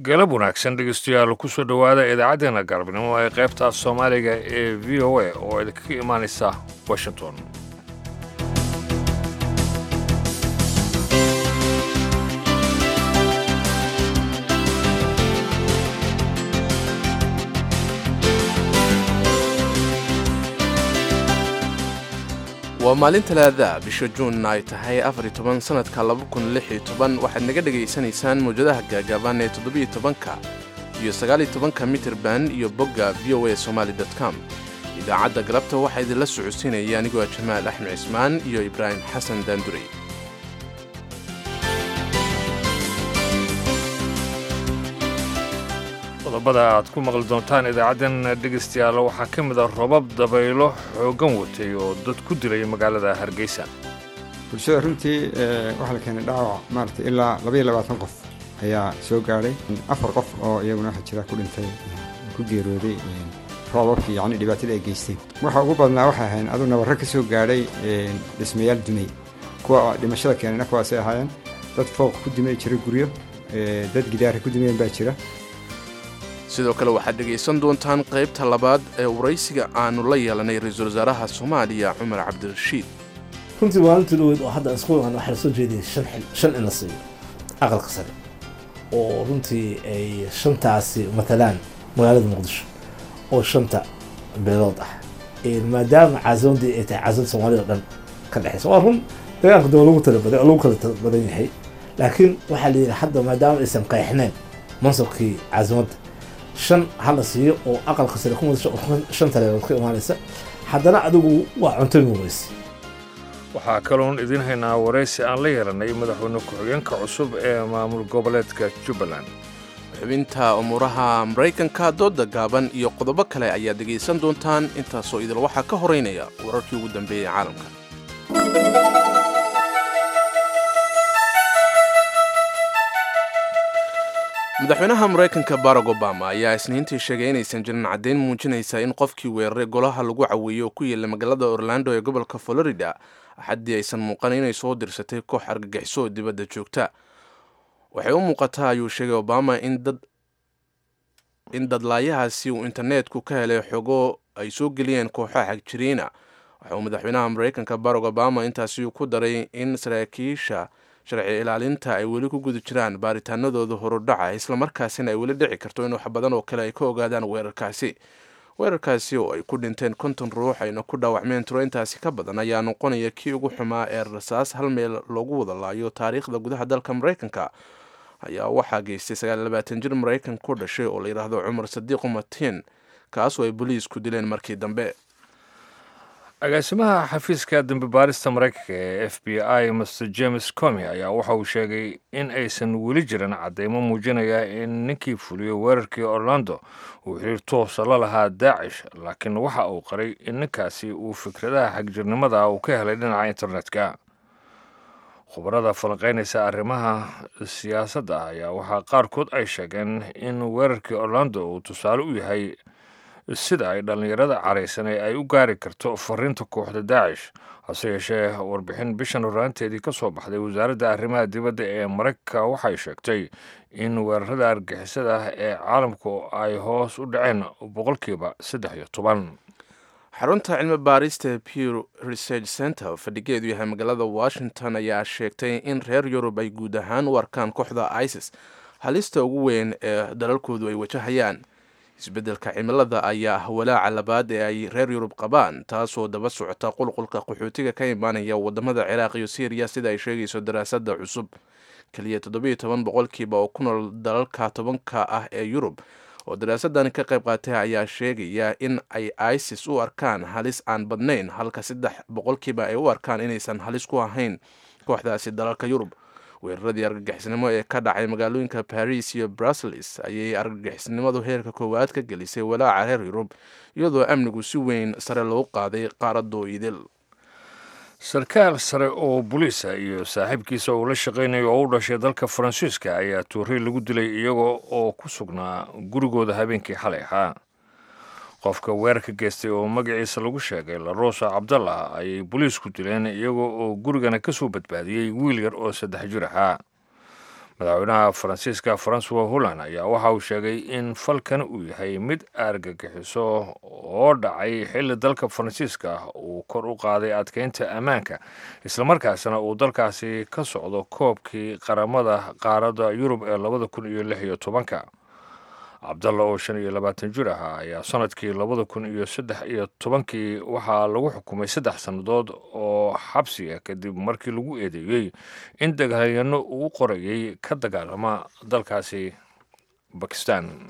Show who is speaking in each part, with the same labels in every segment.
Speaker 1: galab wanaagsan dhegeystayaal kusoo dhowaada idaacaddeenna galabnimo ee qaybta soomaaliga ee v o a oo idinkaga imaanaysa washington
Speaker 2: waa maalin talaada bisha juunna ay tahay afar toban sannadka waxaad naga dhegaysanaysaan mawjadaha gaagaaban ee toddobiyo tobanka iyo sagaaliyo tobanka mitirban iyo bogga v o a somaali com idaacadda galabta waxaa idinla socodsiinaya anigoo ah jamaal axmed cismaan iyo ibraahim xasan daandurey
Speaker 1: qodobada aad ku maqli doontaan idaacaddan dhegaystayaal waxaa ka mid ah robab dabaylo xooggan watay oo dad ku dilay magaalada hargeysa
Speaker 3: bulshada runtii waxaa la keenay dhaawac maarata ilaa labaiyo labaatan qof ayaa soo gaadhay afar qof oo iyaguna waxa jira ku dhintay ku geerooday roobabkii yacni dhibaatada ay geysteen waxa ugu badnaa waxay ahayn aduu nabarro ka soo gaadhay dhismayaal dumay kuwa dhimashada keenayna kuwaasay ahaayeen dad fooq ku dimay jira guryo dad gidaara ku dimayeen baa jira
Speaker 2: sidoo kale waxaad dhegaysan doontaan qaybta labaad ee waraysiga aanu la yeelanay ra-iisul wasaaraha soomaaliya cumar cabdirashiid
Speaker 4: runtii maalintii dhaweyd oo hadda isku imaan waxaa lasoo jeediyay shan in la siiyo aqalka sare oo runtii ay shantaasi matalaan magaalada muqdisho oo shanta beelood ah maadaama caasimadii ay tahay caasimada soomaalida o dhan ka dhexeysa waa run dagaalka daba lagu talabaday oo lagu kala badan yahay laakiin waxaa la yidhi hadda maadaama aysan qeexneen mansabkii caasimadda shan hala siiyo oo aqalka sare ku mudasho oo shan taleelood ka imaanaysa haddana adigu waa cunto muureysa
Speaker 1: waxaa kaloon idiin haynaa waraysi aan la yeelanay madaxweyne ku-xigeenka cusub ee maamul goboleedka jubbaland
Speaker 2: xubinta umuuraha maraykanka dooda gaaban iyo qodobo kale ayaad dhegaysan doontaan intaasoo idil waxaa ka horeynaya wararkii ugu dambeeyey caalamka madaxweynaha maraykanka barack obama ayaa isniintii sheegay inaysan jirin caddayn muujinaysa in qofkii weeraray golaha lagu caweeyey oo ku yaela magaalada orlando ee gobolka florida axaddii aysan muuqan inay soo dirsatay koox argagixiso oo dibadda joogta waxay u muuqataa ayuu sheegay obama in dadlaayahaasi uu internetku ka helay xogo ay soo geliyeen kooxaha xagjiriina waxa uu madaxweynaha maraykanka barack obama intaasi ku daray in saraakiisha sharci ilaalinta ay weli ku guda jiraan baaritaanadooda horudhaca islamarkaasina ay weli dhici karto in wax badan oo kale ay ka ogaadaan weerarkaasi weerarkaasi oo ay ku dhinteen konton ruux ayna ku dhaawacmeen tiro intaasi ka badan ayaa noqonaya kii ugu xumaa ee rasaas hal meel loogu wada laayo taariikhda gudaha dalka maraykanka ayaa waxaa geystay sagaallabaatan jir maraykan ku dhashay oo la yidhaahdo cumar sadiiqu matiin kaasoo ay boliisku dileen markii dambe
Speaker 1: agaasimaha xafiiska dambi baarista maraykanka ee f b i master james comi ayaa waxa uu sheegay in aysan weli jirin caddaymo muujinaya in ninkii fuliyey weerarkii orlando uu xiriir toosa la lahaa daacish laakiin waxa uu qaray in ninkaasi uu fikradaha xagjirnimada uu ka helay dhinaca internetka khubarada falanqaynaysa arrimaha siyaasadda ayaa waxaa qaarkood ay sheegeen in weerarkii orlando uu tusaale u yahay sida ay dhallinyarada caraysanay ay u gaari karto fariinta kooxda daacish hase yeeshee warbixin bishan horaanteedii ka soo baxday wasaaradda arrimaha dibadda ee maraykanka waxay sheegtay in weerarada argixisada ah ee caalamku ay hoos u dhaceen boqolkiiba saddex iyo toban
Speaker 2: xarunta cilmi baarista pew research center fadhigeedu yahay magaalada washington ayaa sheegtay in reer yurub ay guud ahaan u arkaan kooxda isis halista ugu weyn ee dalalkoodu ay wajahayaan isbeddelka cimilada ayaa ah walaaca labaad ee ay reer yurub qabaan taasoo daba socota qulqulka qaxootiga ka imaanaya wadamada ciraaq iyo syriya sida ay sheegayso daraasadda cusub keliya toddobiyo toban boqolkiiba oo ku nool dalalka tobanka ah ee yurub oo daraasadani ka qayb qaatay ayaa sheegaya in ay isis u arkaan halis aan badnayn halka saddex boqolkiiba ay u arkaan inaysan halis ku ahayn kooxdaasi dalalka yurub weeraradii argagixisnimo ee ka dhacay magaalooyinka baris iyo brussels ayay argagixisnimadu heerka koowaad ka gelisay walaaca reer yurub iyadoo amnigu si weyn sare loogu qaaday qaaradoo idil
Speaker 1: sarkaal sare oo boliisa iyo saaxiibkiisa uu la shaqaynayo oo u dhashay dalka faransiiska ayaa tuuray lagu dilay iyagoo oo ku sugnaa gurigooda habeenkii xalay ahaa qofka weerarka geystay oo magaciisa lagu sheegay larosa cabdallah ayay boliisku dileen iyagoo oo gurigana ka soo badbaadiyey wiil yar oo saddex jir ahaa madaxweynaha faransiiska francois holland ayaa waxa uu sheegay in falkan uu yahay mid argagixiso oo dhacay xilli dalka faransiiska uu kor u qaaday adkeynta ammaanka islamarkaasna uu dalkaasi ka socdo koobkii qaramada qaaradda yurub ee labada kun iyo lix iyo tobanka cabdalla oo shan iyo labaatan jir ahaa ayaa sanadkii labada kun iyo saddex iyo tobankii waxaa lagu xukumay saddex sannadood oo xabsi ah kadib markii lagu eedeeyey in dagaalyano uu qorayay ka dagaalama dalkaasi bakistan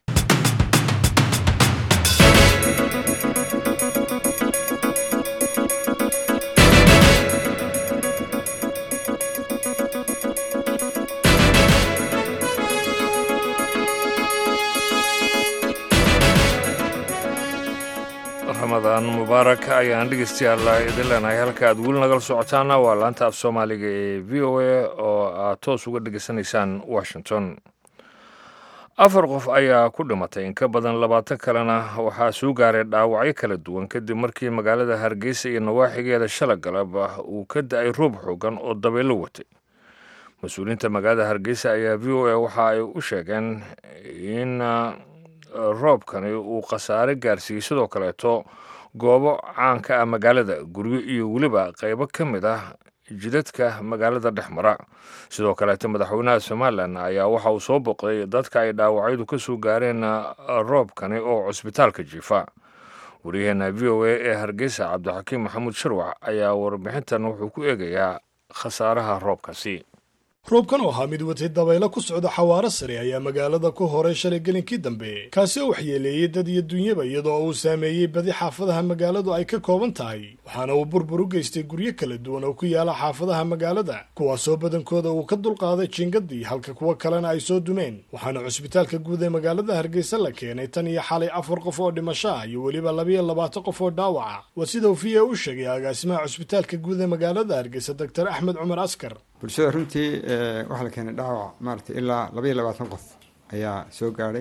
Speaker 1: ramadaan mubaarak ayaan dhegeystayaal idin leenahay halka aad weli nagala socotaana waa laanta af soomaaliga ee v o a oo aad toos uga dhegeysanaysaan washington afar qof ayaa ku dhimatay in ka badan labaatan kalena waxaa soo gaaray dhaawacyo kala duwan kadib markii magaalada hargeysa iyo nawaaxigeeda shala galab uu ka da-ay roob xoogan oo dabeelo watay mas-uuliyiinta magaalada hargeysa ayaa v o a waxa ay u sheegeen in roobkani uu khasaare gaarsiiyey sidoo kaleeto goobo caanka ah magaalada guryo iyo weliba qaybo ka mid ah jidadka magaalada dhex mara sidoo kaleeto madaxweynaha somalilan ayaa waxa uu soo boqday dadka ay dhaawacyadu ka soo gaareen roobkani oo cusbitaalka jiifa waryaheena v o a ee hargeysa cabdixakiim maxamuud sharwac ayaa warbixintan wuxuu ku eegayaa khasaaraha roobkaasi
Speaker 5: roobkan oo ahaa mid watay dabaylo ku socda xawaaro sare ayaa magaalada ku horay shalay gelinkii dambe kaasi oo waxyeeleeyey dad iyo dunyaba iyadoo uu saameeyey badi xaafadaha magaaladu ay ka kooban tahay waxaana uu burbur u geystay guryo kala duwan oo ku yaala xaafadaha magaalada kuwaasoo badankooda uu ka dulqaaday jingadii halka kuwa kalena ay soo dumeen waxaana cusbitaalka guud ee magaalada hargeysa la keenay tan iyo xalay afar qof oo dhimasho ah iyo weliba labiyo labaatan qof oo dhaawaca waa sida uu v a u sheegay agaasimaha cusbitaalka guud ee magaalada hargeysa doctor axmed cumar askar
Speaker 3: bulshada runtii waxaa la keenay dhaawac maaragtay ilaa labaiyo labaatan qof ayaa soo gaadhay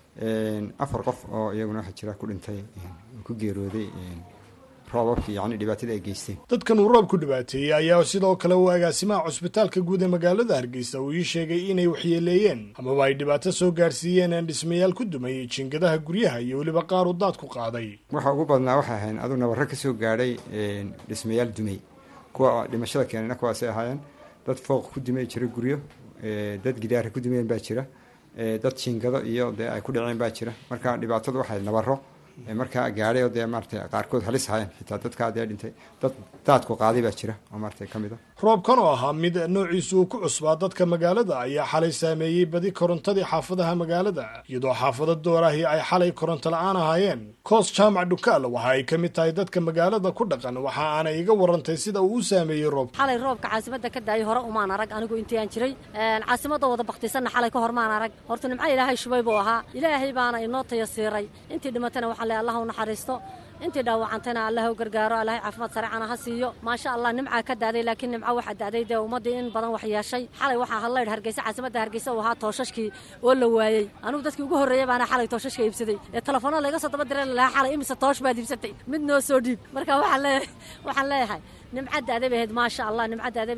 Speaker 3: afar qof oo iyaguna waxaa jira ku dhintay ku geerooday roobabkii yacni dhibaatada ay geysteen
Speaker 5: dadkan uu roobku dhibaateeyey ayaa sidoo kale uu agaasimaha cusbitaalka guud ee magaalada hargeysa uu ii sheegay inay waxyeeleeyeen amaba ay dhibaato soo gaarsiiyeen dhismayaal ku dumayay jingadaha guryaha iyo weliba qaar uu daad ku qaaday
Speaker 3: waxa ugu badnaa waxay ahayn aduu nabarro ka soo gaadhay dhismayaal dumay kuwa dhimashada keenayna kuwaasay ahaayeen dad fooq ku dumay jira guryo dad gidaara ku dumeen baa jira dad jingado iyo dee ay ku dhaceen baa jira marka dhibaatadu waxay nabaro markaa gaadhay oo dee maarata qaarkood halis hayan xitaa dadkaa dee dhintay dad daadku qaaday baa jira oo maarata ka mid a
Speaker 5: roobkan oo ahaa mid noociisu uu ku cusbaa dadka magaalada ayaa xalay saameeyey badi korontadii xaafadaha magaalada iyadoo xaafado doorahii ay xalay koronto la-aan ahaayeen koos jaamac dhukaal waxa ay ka mid tahay dadka magaalada ku dhaqan waxa aanay iga warantay sida uu u saameeyey roobka
Speaker 6: xalay roobka caasimada ka daayay hore umaan arag anigu intii aan jiray caasimada wada baktisanna xalay ka hor maan arag horta nimco ilaahay shubay buu ahaa ilaahay baana inoo tayasiiray intii dhimatana waxaa le allah u naxariisto intii dhaawacantayna allah u gargaaro allahay caafimaad sareecana ha siiyo maasha allah nimcaa ka daaday laakiin nimco waxaa daaday dee ummaddii in badan wax yeeshay xalay waxaa hadlaydh hargeysa caasimadda hargeysa uu ahaa tooshashkii oo la waayey anugu dadkii ugu horreeyey baana xalay tooshashka iibsaday ee telefoona layga soo daba diray lalahaa xalay imise toosh baad iibsatay mid noo soo dhiib marka waxaan leeyahay waxaan leeyahay nimca daaday bay ahayd maasha allah nimca daaday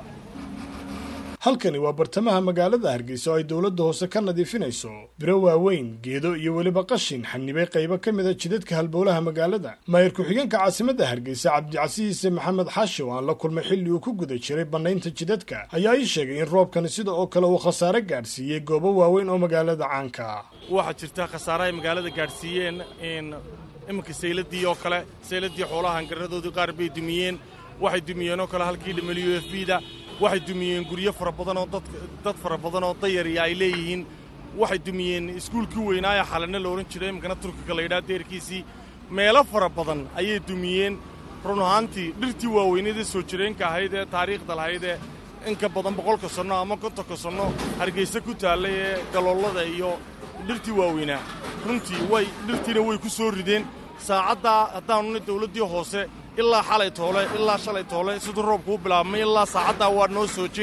Speaker 5: halkani waa bartamaha magaalada hargeysa oo ay dowladda hoose ka nadiifinayso biro waaweyn geedo iyo weliba qashin xanibay qaybo ka mid a jidadka halbowlaha magaalada maayir ku-xigeenka caasimadda hargeysa cabdicasiise maxamed xaashi oo aan la kulmay xilli uu ku guda jiray bannaynta jidadka ayaa ii sheegay in roobkani sida oo kale uu khasaare gaadhsiiyey goobo waaweyn oo magaalada caanka ah
Speaker 7: waxaa jirta khasaare ay magaalada gaadhsiiyeen in iminka sayladii oo kale sayladii xoolaha hangarradoodii qaar bay dumiyeen waxay dumiyeen oo kale halkii dhamal u f b da waxay dumiyeen guryo fara badan oo dad fara badan oo dayariya ay leeyihiin waxay dumiyeen iskuulkii weynaaye xalana la odhan jiray imikana turkiga la yidhaha deerkiisii meelo fara badan ayay dumiyeen run ahaantii dhirtii waaweynada soo jireenka ahayd ee taariikhda lahayd ee inka badan boqolka sanno ama kontonka sanno hargayse ku taallay ee galoollada iyo dhirtii waaweynaa runtii way dhirtiina way ku soo rideen saacaddaa haddaanuna dawladdii hoose ilaa xalay toole ilaa shalay toole siduu roobku u bilaabmay ilaa saacaddaa waa noo soo jeed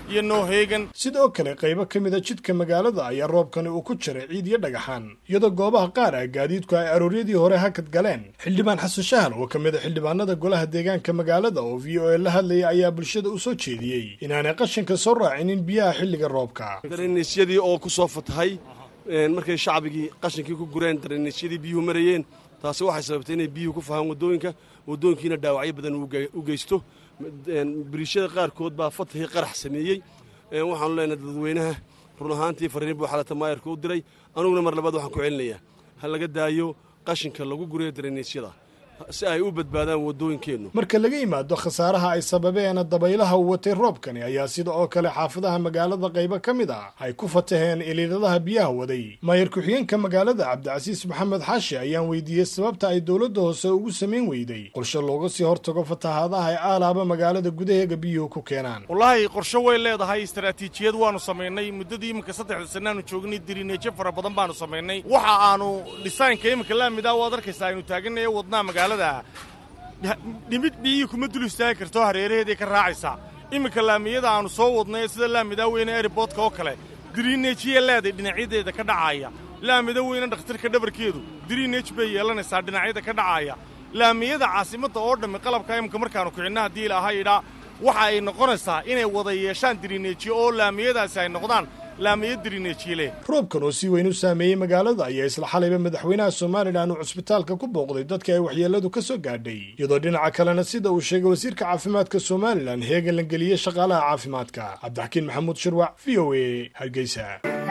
Speaker 7: iyo nooheegan
Speaker 5: sidoo kale qaybo ka mida jidka magaalada ayaa roobkani uu ku jiray ciid iyo dhagaxaan iyadoo goobaha qaar ah gaadiidku ay arooryadii hore hakad galeen xildhibaan xasan shahal oo ka mid a xildhibaanada golaha deegaanka magaalada oo v o a la hadlayay ayaa bulshada u soo jeediyey inaanay qashinka soo raacinin biyaha xilliga roobka
Speaker 8: dareniisyadii oo ku soo fatahay markay shacbigii qashinkii ku gureen dareniisyadii biyuhu marayeen taasi waxay sababtay inay biyuhu ku fahaan waddooyinka waddooyinkiina dhaawacyo badan u geysto biriishada qaarkood baa fatahii qarax sameeyey waxaanu leenahay dadweynaha run ahaantii fariin buu xalata maayarka u diray anuguna mar labaad waxaan ku celinayaa ha laga daayo qashinka lagu gurayo dareniisyada si ay u badbaadaan waddooyinkeennu
Speaker 5: marka laga yimaado khasaaraha ay sababeen dabaylaha uu watay roobkani ayaa sida oo kale xaafadaha magaalada qaybo ka mid ah ay ku fataheen iliiladaha biyaha waday maayar ku-xigeenka magaalada cabdicasiis maxamed xaashi ayaan weydiiyey sababta ay dowladda hoose ugu samayn weyday qorshe looga sii hortago fatahaadaha ay aalaaba magaalada gudaheega biyuhu ku keenaan
Speaker 7: wallaahi qorshe way leedahay istaraatiijiyad waanu samaynay muddadii iminka saddexda sannaanu joognay dirineejo fara badan baanu samaynay waxa aanu dhisaynka iminka laamidaa waad arkaysaa aynu taaganaya wadnaa magaalada dhimid biyihii kuma dul istaagi karto hareeraheeday ka raacaysaa iminka laamiyada aannu soo wadnay sida laamidaa weyne eriboodka oo kale diriineejiya leeday dhinacyadeeda ka dhacaaya laamida weyne dhakhtarka dhabarkeedu diriineej bay yeelanaysaa dhinacyada ka dhacaaya laamiyada caasimadda oo dhammi qalabka iminka markaannu kicinna haddii ilaahay idhaa waxa ay noqonaysaa inay wada yeeshaan diriineejiyo oo laamiyadaasi ay noqdaan laamiyo diriineejiyele
Speaker 5: roobkan oo si weyn u saameeyey magaalada ayaa isla xalayba madaxweynaha somalilan uu cusbitaalka ku booqday dadka ay waxyeelladu ka soo gaadhay iyadoo dhinaca kalena sida uu sheegay wasiirka caafimaadka somalilan heegan la geliyey shaqaalaha caafimaadka cabdixakiin maxamuud shirwac v o a hargeysa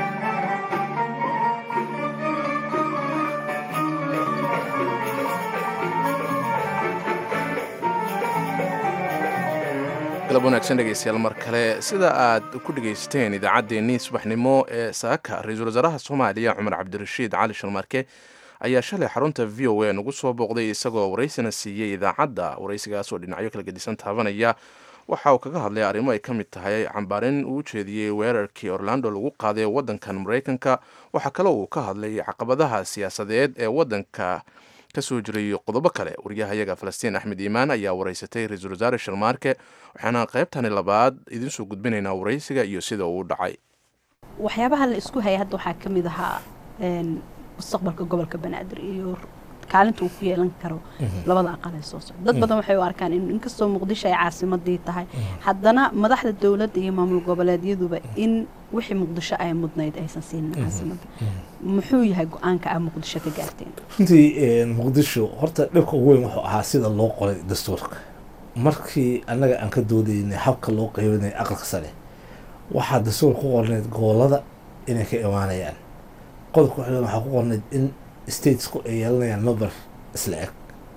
Speaker 2: galab wanaagsan dhegeystayaal mar kale sida aad ku dhegaysateen idaacaddeenii subaxnimo ee saaka ra-iisul wasaaraha soomaaliya cumar cabdirashiid cali shalmarke ayaa shalay xarunta v o a nagu soo booqday isagoo waraysina siiyey idaacadda waraysigaas oo dhinacyo kala gedisan taabanaya waxa uu kaga hadlay arrimo ay ka mid tahay cambaarin uu jeediyey weerarkii orlando lagu qaaday waddankan maraykanka waxaa kale uu ka hadlay caqabadaha siyaasadeed ee waddanka kasoo jiray qodobo kale wariyahayaga falastiin axmed iimaan ayaa waraysatay ra-iisul wasaare sharmaarke waxaana qaybtani labaad idinsoo gudbinaynaa waraysiga iyo sida uu dhacay
Speaker 9: waxyaabaha la isku hayay hadda waxaa ka mid ahaa mustaqbalka gobolka banaadir iyo kaalinta uu ku yeelan karo labada aqal ee soo socda dad badan waxay u arkaan in inkastoo muqdisho ay caasimadii tahay haddana madaxda dowladda iyo maamul goboleedyaduba in wixii muqdisho ay mudnayd aysan siinin caasimadda muxuu yahay go-aanka aa muqdisho ka gaarteen
Speaker 4: runtii muqdisho horta dhibka ugu weyn wuxuu ahaa sida loo qoray dastuurka markii annaga aan ka doodaynay habka loo qeybinay aqalka sare waxaa dastuur ku qornayd gobolada inay ka imaanayaan qodobka waxaa waxaa ku qornayd in statesku ay yeelanayaan number isla eg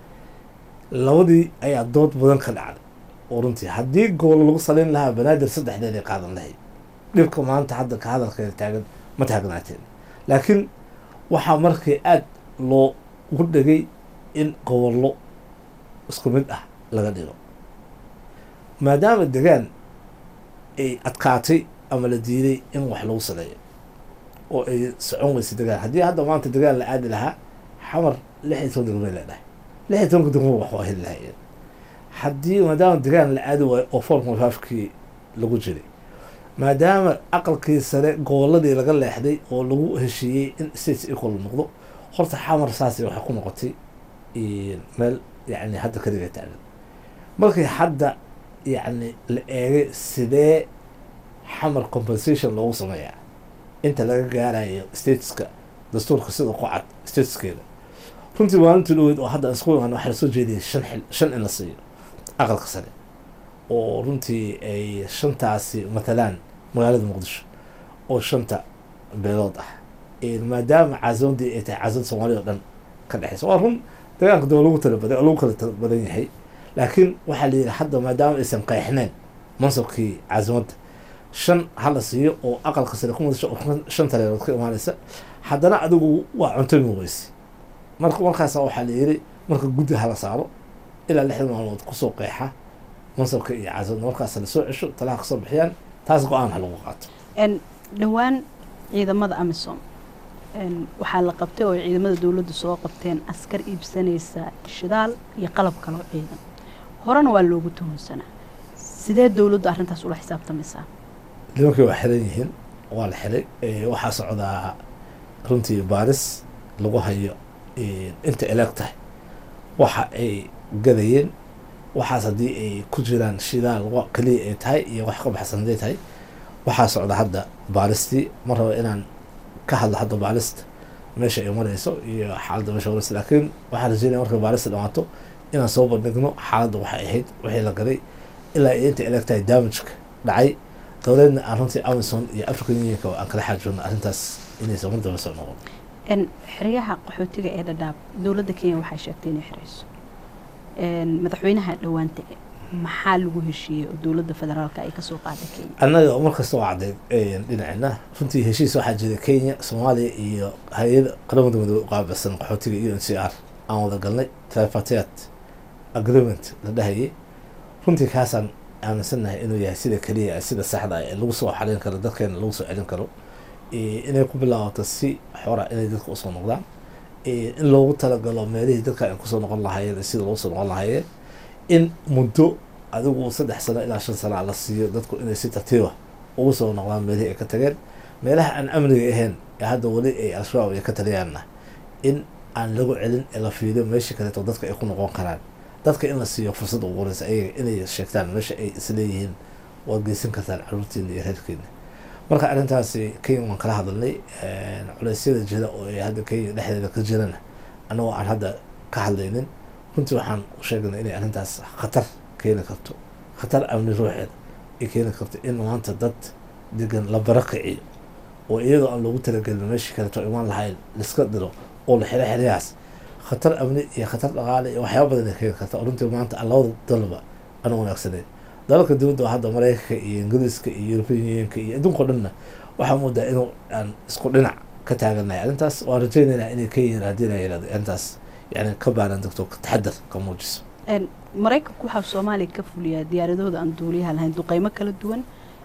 Speaker 4: labadii ayaa dood badan ka dhacday oo runtii haddii gobol lagu salayn lahaa banaadir saddexdeed ay qaadan lahayd dhibka maanta hadda ka hadalkeeda taagan ma taagnaateen laakiin waxaa markii aada loo ugu dhegay in gobollo isku mid ah laga dhigo maadaama degaan ay adkaatay ama la diiday in wax lagu saleeyo oo ay socon weysay degaan haddii hadda maanta degaan la aadi lahaa xamar lix iyo toban degmay leedhahay lix iyo tobanka degmo wax waa heli lahayeen haddii maadaama degaan la aadi waayo oo four point fivekii lagu jiray maadaama aqalkii sare goboladii laga leexday oo lagu heshiiyey in states equal noqdo horta xamar saasi waxay ku noqotay meel yani hadda kaliga taagan markii hadda yacni la eegay sidee xamar compensation loogu sameeyaa inta laga gaarayo stateska dastuurka sida ku cad stateskeeda runtii maalintii dhaweyd oo hadda isku imaan waxaa lasoo jeediyay shan xil shan in la siiyo aqalka sare oo runtii ay shantaasi matalaan magaalada muqdisho oo shanta beelood ah maadaama caasimadii ay tahay caasimada soomaaliya oo dhan ka dhexeysa waa run dagaalka daba lagu tala badan lagu kala tala badan yahay laakiin waxaa la yidhi hadda maadaama aysan qeexneen mansabkii caasimadda shan hala siiyo oo aqalka sare ku mudasho oo shan taleelood ka imaanaysa haddana adigu waa cuntami weyse marka markaasa waxaa la yidhi marka guddi hala saaro ilaa lixdan maalmood kusoo qeexa mansabka iyo caasimadda markaas lasoo cesho talaha kasoo bixiyaan taas go-aan ha lagu qaato
Speaker 9: dhowaan ciidamada amisom waxaa la qabtay oo ciidamada dowladdu soo qabteen askar iibsanaysa shidaal iyo qalab kaloo ciidan horena waa loogu tuhunsanaa sidee dowladdu arrintaas ula xisaabtamaysaa
Speaker 4: nimankii waa xiran yihiin waa la xiray waxaa socdaa runtii baaris lagu hayo inta eleeg tahay waxa ay gadayeen waxaas haddii ay ku jiraan shidaal keliya ay tahay iyo wax ka baxsan haday tahay waxaa socda hadda baaristii ma rabo inaan ka hadlo hadda baarista meesha ay mareyso iyo xaaladda meesha mareyso laakiin waxaan rajeynaya marka baarista dhamaato inaan soo bandhigno xaaladda waxay ahayd wixii la gaday ilaa ay inta eleeg tahay damageka dhacay dowladna aan runtii amazon iyo african unionka aan kala xaajoodno arrintaas inaysan mar daba soo noqon
Speaker 9: xeryaha qaxootiga ee dhadhaab dowladda kenya waxay sheegtay inay xirayso madaxweynaha dhowaanta maxaa lagu heshiiyey oo dowladda federaalka ay kasoo qaaday kenya
Speaker 4: annaga markasta waa caddeyd dhinacina runtii heshiis waxaa jira kenya soomaaliya iyo hay-ada qaramada midoobe u qaabilsan qaxootiga u n c r aan wada galnay tripartite agreement la dhahayay runtii kaasaan aaminsannahay inuu yahay sida keliya sida saxda ee lagu soo xalin karo dadkeena lagu soo celin karo inay ku bilaabato si xora inay dadka usoo noqdaan in loogu talagalo meelihii dadka ay kusoo noqon lahaayeen sida loogu soo noqon lahaayeen in muddo adigu saddex sano ilaa shan sana la siiyo dadku inay si tartiiba ugu soo noqdaan meelihii ay ka tageen meelaha aan amniga ahayn ee hadda weli ay al-shabaab ay ka taliyaanna in aan lagu celin ee la fiiriyo meeshii kaleeto dadka ay ku noqon karaan dadka in la siiyo fursad ugu horeysa ayaga inay sheegtaan meesha ay isleeyihiin waad geysan kartaan caruurtiina iyo reerkiina marka arrintaasi kenya waan kala hadalnay culeysyada jira oo ay hadda kenya dhexdeeda ka jirana annagoo aan hadda ka hadlaynin runtii waxaan u sheegnay inay arrintaas khatar keeni karto khatar amni ruuxeeda ay keeni karto in maanta dad degan la barakiciyo oo iyadoo aan loogu talagelin meeshii kaleeto imaan lahayn liska diro oo la xiro xeryahaas khatar amni iyo khatar dhaqaale iyo waxyaaba badan ay keeni karta oo runtii maanta aan labada dalba aan wanaagsaneyn dalalka dibadda oo hadda mareykanka iyo ingiriiska iyo european unionka iyo adduunka o dhanna waxaa moodaa inuu aan isku dhinac ka taaganahay arrintaas waan rajeynaynaa inay ka yihiin haddii la yirahdo arrintaas yani ka baaran degto taxadar ka muujiso
Speaker 9: maraykanku waxaa soomaaliya ka fuliyaa diyaaradooda aan duuliyaha lahayn duqeymo kala duwan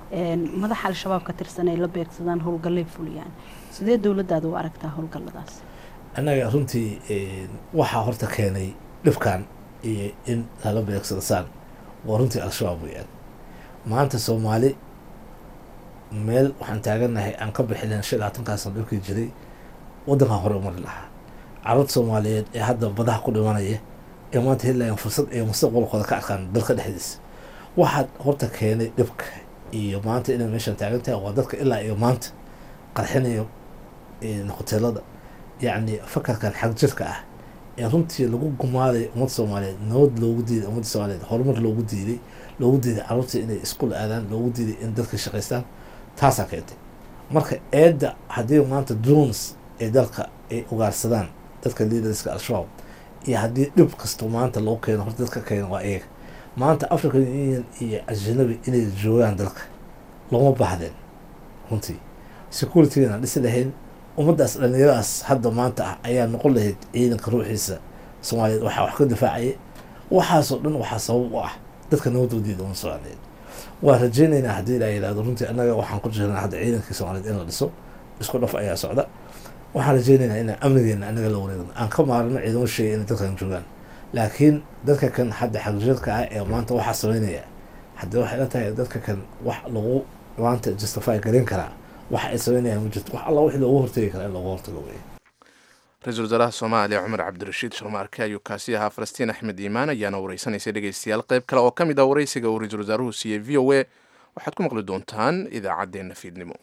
Speaker 9: madaxa al-shabaab ka tirsan ay la beegsadaan howlgallay fuliyaan sidee dowladdaada u aragtaa howlgalladaas
Speaker 4: annaga runtii waxaa horta keenay dhibkan iyo in lala beegsado saan waa runtii al-shabaab weyaan maanta soomaali meel waxaan taaganahay aan ka bixilen shan labaatankaasoo dhibkii jiray waddankan hore umari lahaa carruurta soomaaliyeed ee hadda badaha ku dhimanaya ee maanta helayan fursad ay mustaqbalkooda ka arkaan dalka dhexdiisa waxaad horta keenay dhibka iyo maanta inay meeshan taagan tahay waa dadka ilaa iyo maanta qarxinayo hoteelada yacni fakarkan xag jirka ah ee runtii lagu gumaaday ummadda soomaaliyeed nabad loogu diiday ummadda soomaaliyeed horumar loogu diiday loogu diiday carruurta inay iskuul aadaan loogu diiday in dadka shaqaystaan taasaa keentay marka eedda haddii maanta drones ee dalka ay ugaarsadaan dadka leaderska al-shabaab iyo haddii dhib kasto maanta loo keeno horta dadka keena waa iyaga maanta african union iyo ajanabi inay joogaan dalka looma baahdeen runtii securitygan aan dhisi lahayn ummaddaas dhallinyaradaas hadda maanta ah ayaa noqon lahayd ciidanka ruuxiisa soomaaliyeed waxaa wax ka difaacaya waxaasoo dhan waxaa sabab u ah dadka nabadoodiida uma soomaaliyeed waa rajeynaynaa haddii la yidhahdo runtii annaga waxaan ku jirnaa hadda ciidankii soomaaliyeed in la dhiso isku dhaf ayaa socda waxaan rajeynaynaa inaan amnigeena annaga la wareegno aan ka maarno ciidamo sheegay inay dadkan joogaan laakiin dadka kan hadda xagjirka ah ee maanta waxaa sameynaya haddii waxay la tahay dadka kan wax lagu maanta justify garin karaa waxa ay sameynayaan ma jirto wax alla wixii loogu hortegi karaa in loogu hortago wey
Speaker 2: ra-iisul wasaaraha soomaaliya cumar cabdirashiid sharmaarke ayuu kaasi ahaa falastiin axmed iimaan ayaana wareysanaysay dhegeystayaal qayb kale oo ka mid ah wareysiga uu ra-iisul wasaaruhu siiyey v o a waxaad ku maqli doontaan idaacaddeenna fiidnimo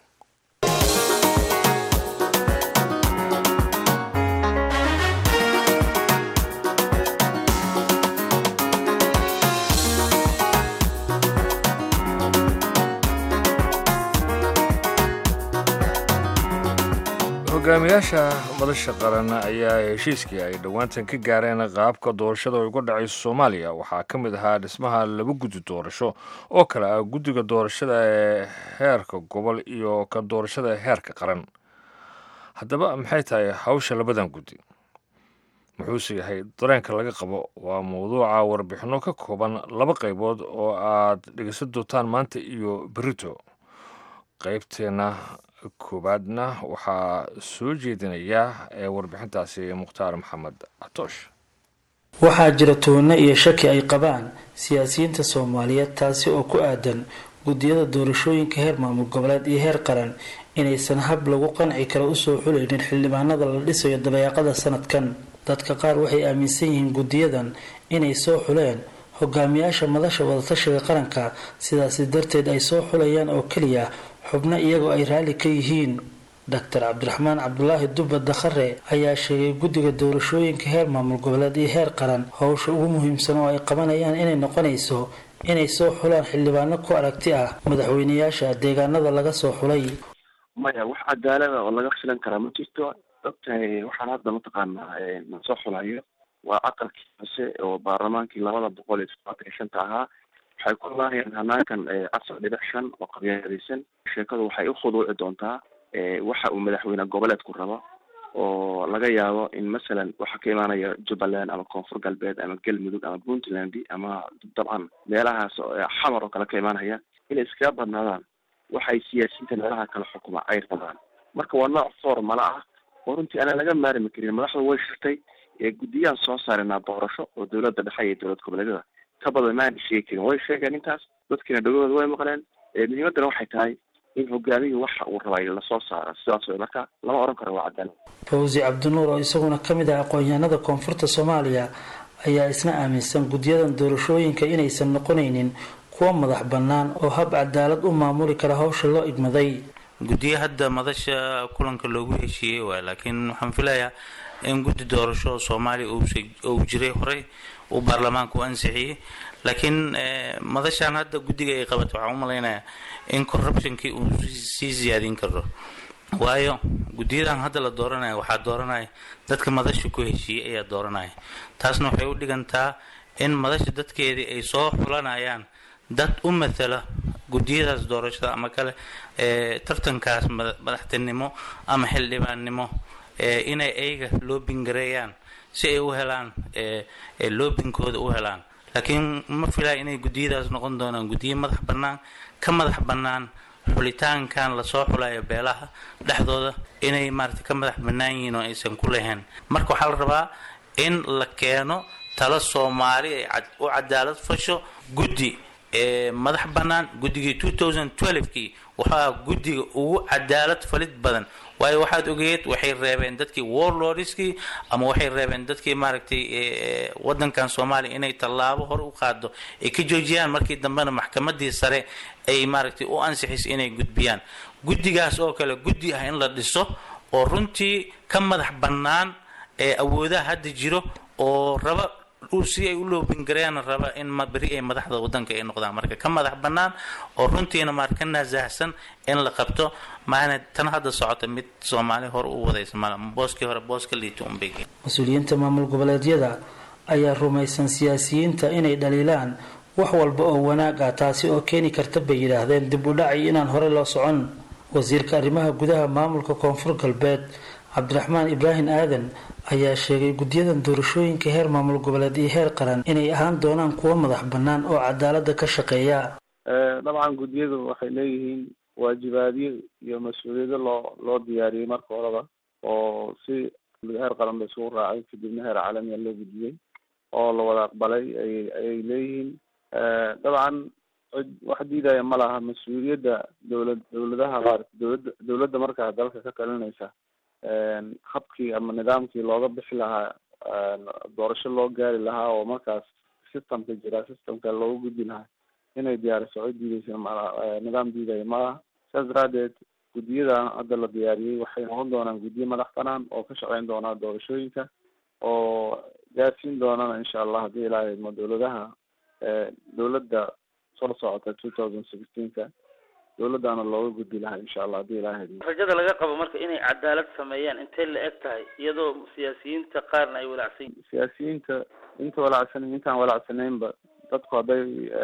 Speaker 1: hogaamiyaasha madasha qaran ayaa heshiiskii ay dhowaantan ka gaareen qaabka doorashada uga dhacayso soomaaliya waxaa ka mid ahaa dhismaha laba guddi doorasho oo kale ah guddiga doorashada ee heerka gobol iyo ka doorashada heerka qaran haddaba maxay tahay hawsha labadan guddi muxuuse yahay dareenka laga qabo waa mawduuca warbixinno ka kooban laba qaybood oo aad dhegeysan doontaan maanta iyo berito qaybteena koowaadna waxaa soo jeedinaya ee warbixintaasi mukhtaar maxamed catoosh
Speaker 10: waxaa jira tuhno iyo shaki ay qabaan siyaasiyiinta soomaaliyeed taasi oo ku aadan guddiyada doorashooyinka heer maamul goboleed iyo heer qaran inaysan hab lagu qanci karo usoo xulaynin xildhibaanada la dhisayo dabeeqada sanadkan dadka qaar waxay aaminsan yihiin guddiyadan inay soo xuleen hogaamiyaasha madasha wadatashiga qaranka sidaasi darteed ay soo xulayaan oo keliya xubno iyagoo ay raalli ka yihiin doctor cabdiraxmaan cabdulaahi dubba dakhare ayaa sheegay guddiga doorashooyinka heer maamul goboleed iyo heer qaran howsha ugu muhiimsan oo ay qabanayaan inay noqonayso inay soo xulaan xildhibaano ku aragti ah madaxweyneyaasha deegaanada laga soo xulay
Speaker 11: maya wax cadaalada oo laga filan karaa ma jirto ogtahay waxaan hadda mataqaanaa na soo xulayo waa aqalkii hoose oo baarlamaankii labada boqol iyo toddobaatan iyo shanta ahaa waxay ku laayeen hanaankan afar dhibic shan oo qabyaalaysan sheekadu waxay u khuduuci doontaa waxa uu madaxweyne goboleedku rabo oo laga yaabo in masalan waxaa ka imaanaya jubbaland ama koonfur galbeed ama galmudug ama puntland ama dabcan meelahaas xamar oo kale ka imaanaya inay iskaga badnaadaan waxay siyaasiyiinta meelaha kale xukuma ay rabaan marka waa nooc formala ah oo runtii aanan laga maarmi karin madaxdu way shirtay guddiyaan soo saarinaa doorasho oo dowladda dhexe iyo dowlad goboleedyada ka badan maana sheegi karin way sheegeen intaas dadkiina dhagahooda way maqleen muhiimaddana waxay tahay in hogaamiyii waxa uu rabay lasoo saaro sidaas wey marka lama oran karo waa cadaalad
Speaker 10: fawsi cabdinuur oo isaguna kamid ah aqoon-yahanada koonfurta soomaaliya ayaa isna aaminsan guddiyadan doorashooyinka inaysan noqonaynin kuwa madax bannaan oo hab cadaalad u maamuli kara howsha loo igmaday
Speaker 12: guddiyo hadda madasha kulanka loogu heshiiyey waay laakiin waxaan filayaa in guddi doorasho soomaaliya uu jiray horey uu baarlamaanka u ansixiyey laakiin madashaan hadda guddiga ay qabato waxaan u malaynayaa in corruptionkii uu sii siyaadin karo waayo guddiyadan hadda la dooranaya waxaa dooranaya dadka madasha ku heshiiyey ayaa dooranaya taasna waxay u dhigantaa in madasha dadkeedii ay soo xulanayaan dad u matala guddiyadaas doorashada ama kale tartankaas madaxtinimo ama xildhibaannimo inay ayaga loobingareeyaan si ay u helaan loobinkooda u helaan laakiin ma filaya inay guddiyadaas noqon doonaan guddiyo madax bannaan ka madax bannaan xulitaankan lasoo xulayo beelaha dhexdooda inay maarata ka madax bannaan yihiin oo aysan ku lahayn marka waxaa la rabaa in la keeno talo soomaali ay u cadaalad fasho guddi madax bannaan guddigii two thousand twelvekii waxaa guddiga ugu cadaalad falid badan waayo waxaad ogeed waxay reebeen dadkii warlordskii ama waxay reebeen dadkii maaragtay wadankan soomaaliya inay tallaabo hore u qaado ay ka joojiyaan markii dambena maxkamadii sare ay maaragtay u ansixisay inay gudbiyaan guddigaas oo kale guddi ah in la dhiso oo runtii ka madax bannaan ee awoodaha hadda jiro oo raba si ay u loobingareeyaan raba in beri ay madaxda wadanka ay noqdaan marka ka madax bannaan oo runtiina maar ka naasahsan in la qabto maana tan hadda socota mid soomaali hore u wadaysa mal booskii hore booska liita unbay
Speaker 10: mas-uuliyiinta maamul goboleedyada ayaa rumaysan siyaasiyiinta inay dhaliilaan wax walba oo wanaag ah taasi oo keeni karta bay yidhaahdeen dib u dhacay inaan hore loo socon wasiirka arrimaha gudaha maamulka koonfur galbeed cabdiraxmaan ibraahim aadan ayaa sheegay guddiyadan doorashooyinka heer maamul goboleed iyo heer qaran inay ahaan doonaan kuwo madax bannaan oo cadaalada ka shaqeeya
Speaker 13: dabcan guddiyadu waxay leeyihiin waajibaadyo iyo mas-uuliyado loo loo diyaariyey marka horeba oo si heer qaran ba isugu raacay kadibna heer caalamiya loo gudbiyey oo la wada aqbalay ay ayay leeyihiin dabcan wax diidaya ma laha mas-uuliyadda dowlad dowladaha qaar dowladda dowladda markaa dalka ka talinaysa habkii ama nidaamkii looga bixi lahaa doorasho loo gaari lahaa oo markaas systemka jira systemka looga gudbi lahaa inay diyaariso cid diideysa ma nidaam diidaya malaha saas daraadeed guddiyadan hadda la diyaariyey waxay noqon doonaan guddiyo madax banaan oo ka shaqeyn doonaa doorashooyinka oo gaarsiin doonana insha allah haddii ilaahay idmo dowladaha dowladda soo socota two thousand sixteenka dowladdaana looga gudbi lahaa insha allah haddii ilaahay idmo
Speaker 14: rajada laga qabo marka inay cadaalad sameeyaan intay la eg tahay iyadoo siyaasiyiinta qaarna ay walacsan yihiin
Speaker 13: siyaasiyiinta inta walacsan intaan walacsanaynba dadku hadday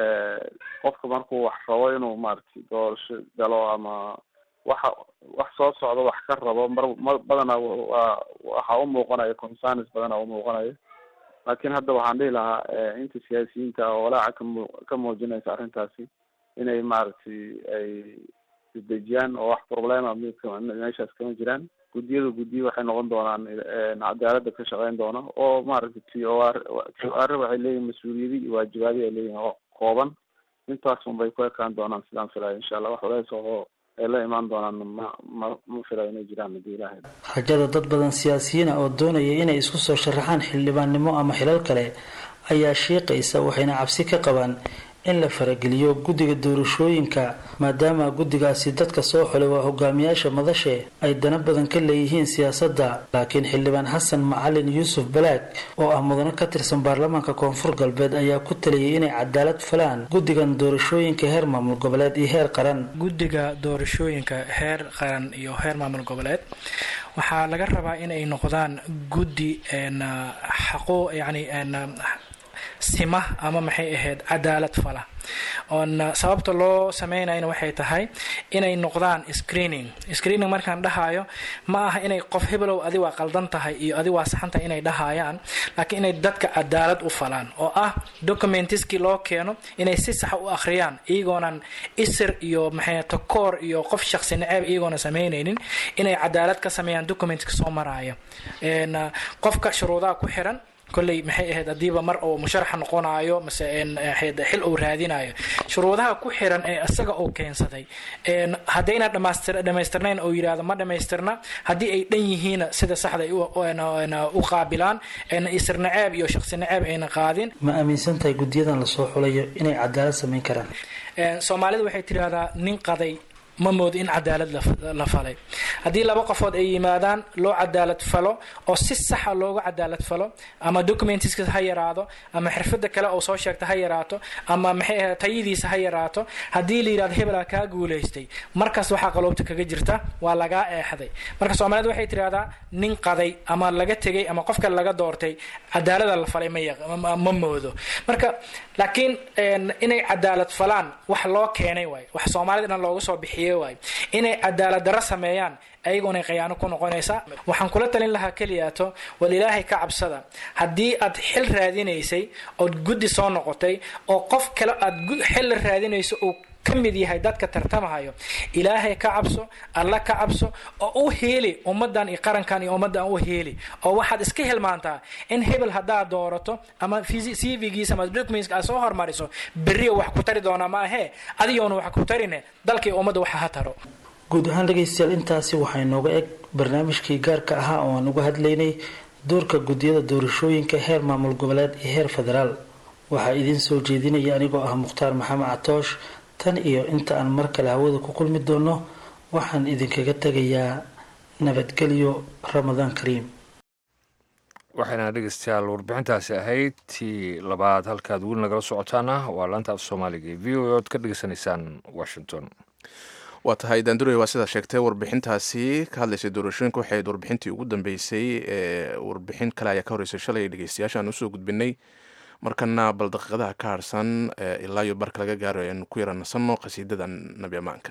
Speaker 13: qofka markuu wax rabo inuu maaragtay doorasho galo ama waxa wax soo socdo wax ka rabo mar mar badana waa waxaa u muuqanaya concerns badana u muuqanaya laakiin hadda waxaan dhihi lahaa inta siyaasiyiinta oo walaaca kamu ka muujinaysa arrintaasi inay maaragtay ay isdejiyaan oo wax problema meeshaas kama jiraan guddiyada guddiyo waxay noqon doonaan cadaalada ka shaqeyn doona oo maaragtay t o r t o r waxay leeyihin mas-uuliyadi iyo waajibaadi ay leeyihin oo kooban intaas un bay ku ekaan doonaan sidaan filaya insha allah wax walays oo ay la imaan doonaan ma ma ma filayo inay jiraan haddii ilaahay
Speaker 10: rajada dad badan siyaasiyiin ah oo doonaya inay isku soo sharaxaan xildhibaannimo ama xilal kale ayaa shiiqaysa waxayna cabsi ka qabaan in la farageliyo guddiga doorashooyinka maadaama guddigaasi dadka soo xulay waa hogaamiyaasha madashe ay dana badan ka leeyihiin siyaasadda laakiin xildhibaan xasan macalin yuusuf balaag oo ah mudano ka tirsan baarlamaanka koonfur galbeed ayaa ku taliyay inay cadaalad falaan guddigan doorashooyinka heer maamul goboleed iyo heer qaran
Speaker 15: guddiga doorashooyinka heer qaran iyo heer maamul goboleed waxaa laga rabaa inay noqdaan guddi xaqo yani sima ama maxay ahayd cadaalad fala oon sababta loo sameynayna waxay tahay inay noqdaan screening screening markaan dhahayo ma aha inay qof hebelow adi waa qaldan tahay iyo adi waa saxan tahay inay dhahayaan laakiin inay dadka cadaalad u falaan oo ah documentiskii loo keeno inay si saxa u akhriyaan iyagoonan isir iyo maxay takoor iyo qof shaqsi naceeb iyagoona sameynaynin inay cadaalad ka sameeyaan documentka soo maraya qofka shuruudaha ku xiran kolley maxay ahayd hadiiba mar uu musharaxa noqonayo mase xil uu raadinayo shuruudaha ku xiran ee isaga uu keensaday haddayna dhamaystirnayn oo yidhaahdo ma dhamaystirna haddii ay dhan yihiina sida saxda u qaabilaan isir naceeb iyo shaqsi naceeb ayna qaadin
Speaker 10: ma aaminsan tahay guddiyadan lasoo xulayo inay cadaalad samayn karaan
Speaker 15: soomaalida waxay tidhaahdaa nin qaday ma moodo in cadaalad la falay haddii laba qofood ay yimaadaan loo cadaalad falo oo si saxa loogu cadaalad falo ama documentiska ha yaraado ama xirfada kale oo soo sheegta ha yaraato ama maxay ahayd tayadiisa ha yaraato haddii la yidhahdo hebelaa kaa guulaystay markaas waxaa qaloobta kaga jirta waa lagaa eexday marka soomaalida waxay tidhahdaa nin qaday ama laga tegay ama qof kale laga doortay cadaalada la falay ma moodo marka laakiin inay cadaalad falaan wax loo keenay waay wax soomaalida dhan looga soo bixiy inay cadaalad daro sameeyaan ayagoonay khayaano ku noqonaysaa waxaan kula talin lahaa keliyaato wal ilaahay ka cabsada haddii aad xil raadinaysay ood guddi soo noqotay oo qof kale aad xil la raadinayso uu ka mid yahay dadka tartamahayo ilaahay ka cabso alla ka cabso oo u heeli ummadan iyo qarankan iyo ummadan u heeli oo waxaad iska hilmaantaa in hebel haddaad doorato ama cvgiisa ama documentska aad soo hormariso berriyo wax ku tari doonaa ma ahee adigoona wax ku tarine dalka iyo ummadda waxa ha taro
Speaker 10: guud ahaan dhegaystayaal intaasi waxaa inooga eg barnaamijkii gaarka ahaa oo aan uga hadlaynay doorka guddiyada doorashooyinka heer maamul goboleed iyo heer federaal waxaa idiin soo jeedinaya anigoo ah mukhtaar maxamed catoosh tan iyo inta aan mar kale hawada ku kulmi doono waxaan idinkaga tegayaa nabadgelyo ramadaan kariim
Speaker 1: waxayna dhegeystayaal warbixintaasi ahayd tii labaad halkaad weli nagala socotaana waa laanta af soomaaliga ee v o ood ka dhegeysanaysaan washington
Speaker 2: waa tahay daanduray waa sidaa sheegtay warbixintaasi ka hadlaysay doorashooyinka waxay ahayd warbixintii ugu dambeysay ee warbixin kale ayaa ka horreysay shalay dhegeystayaashaan usoo gudbinay markana bal daqiiqadaha ka harsan ilaa iyo barka laga gaaro aynu ku yara nasanno qasiidada nabi ammaanka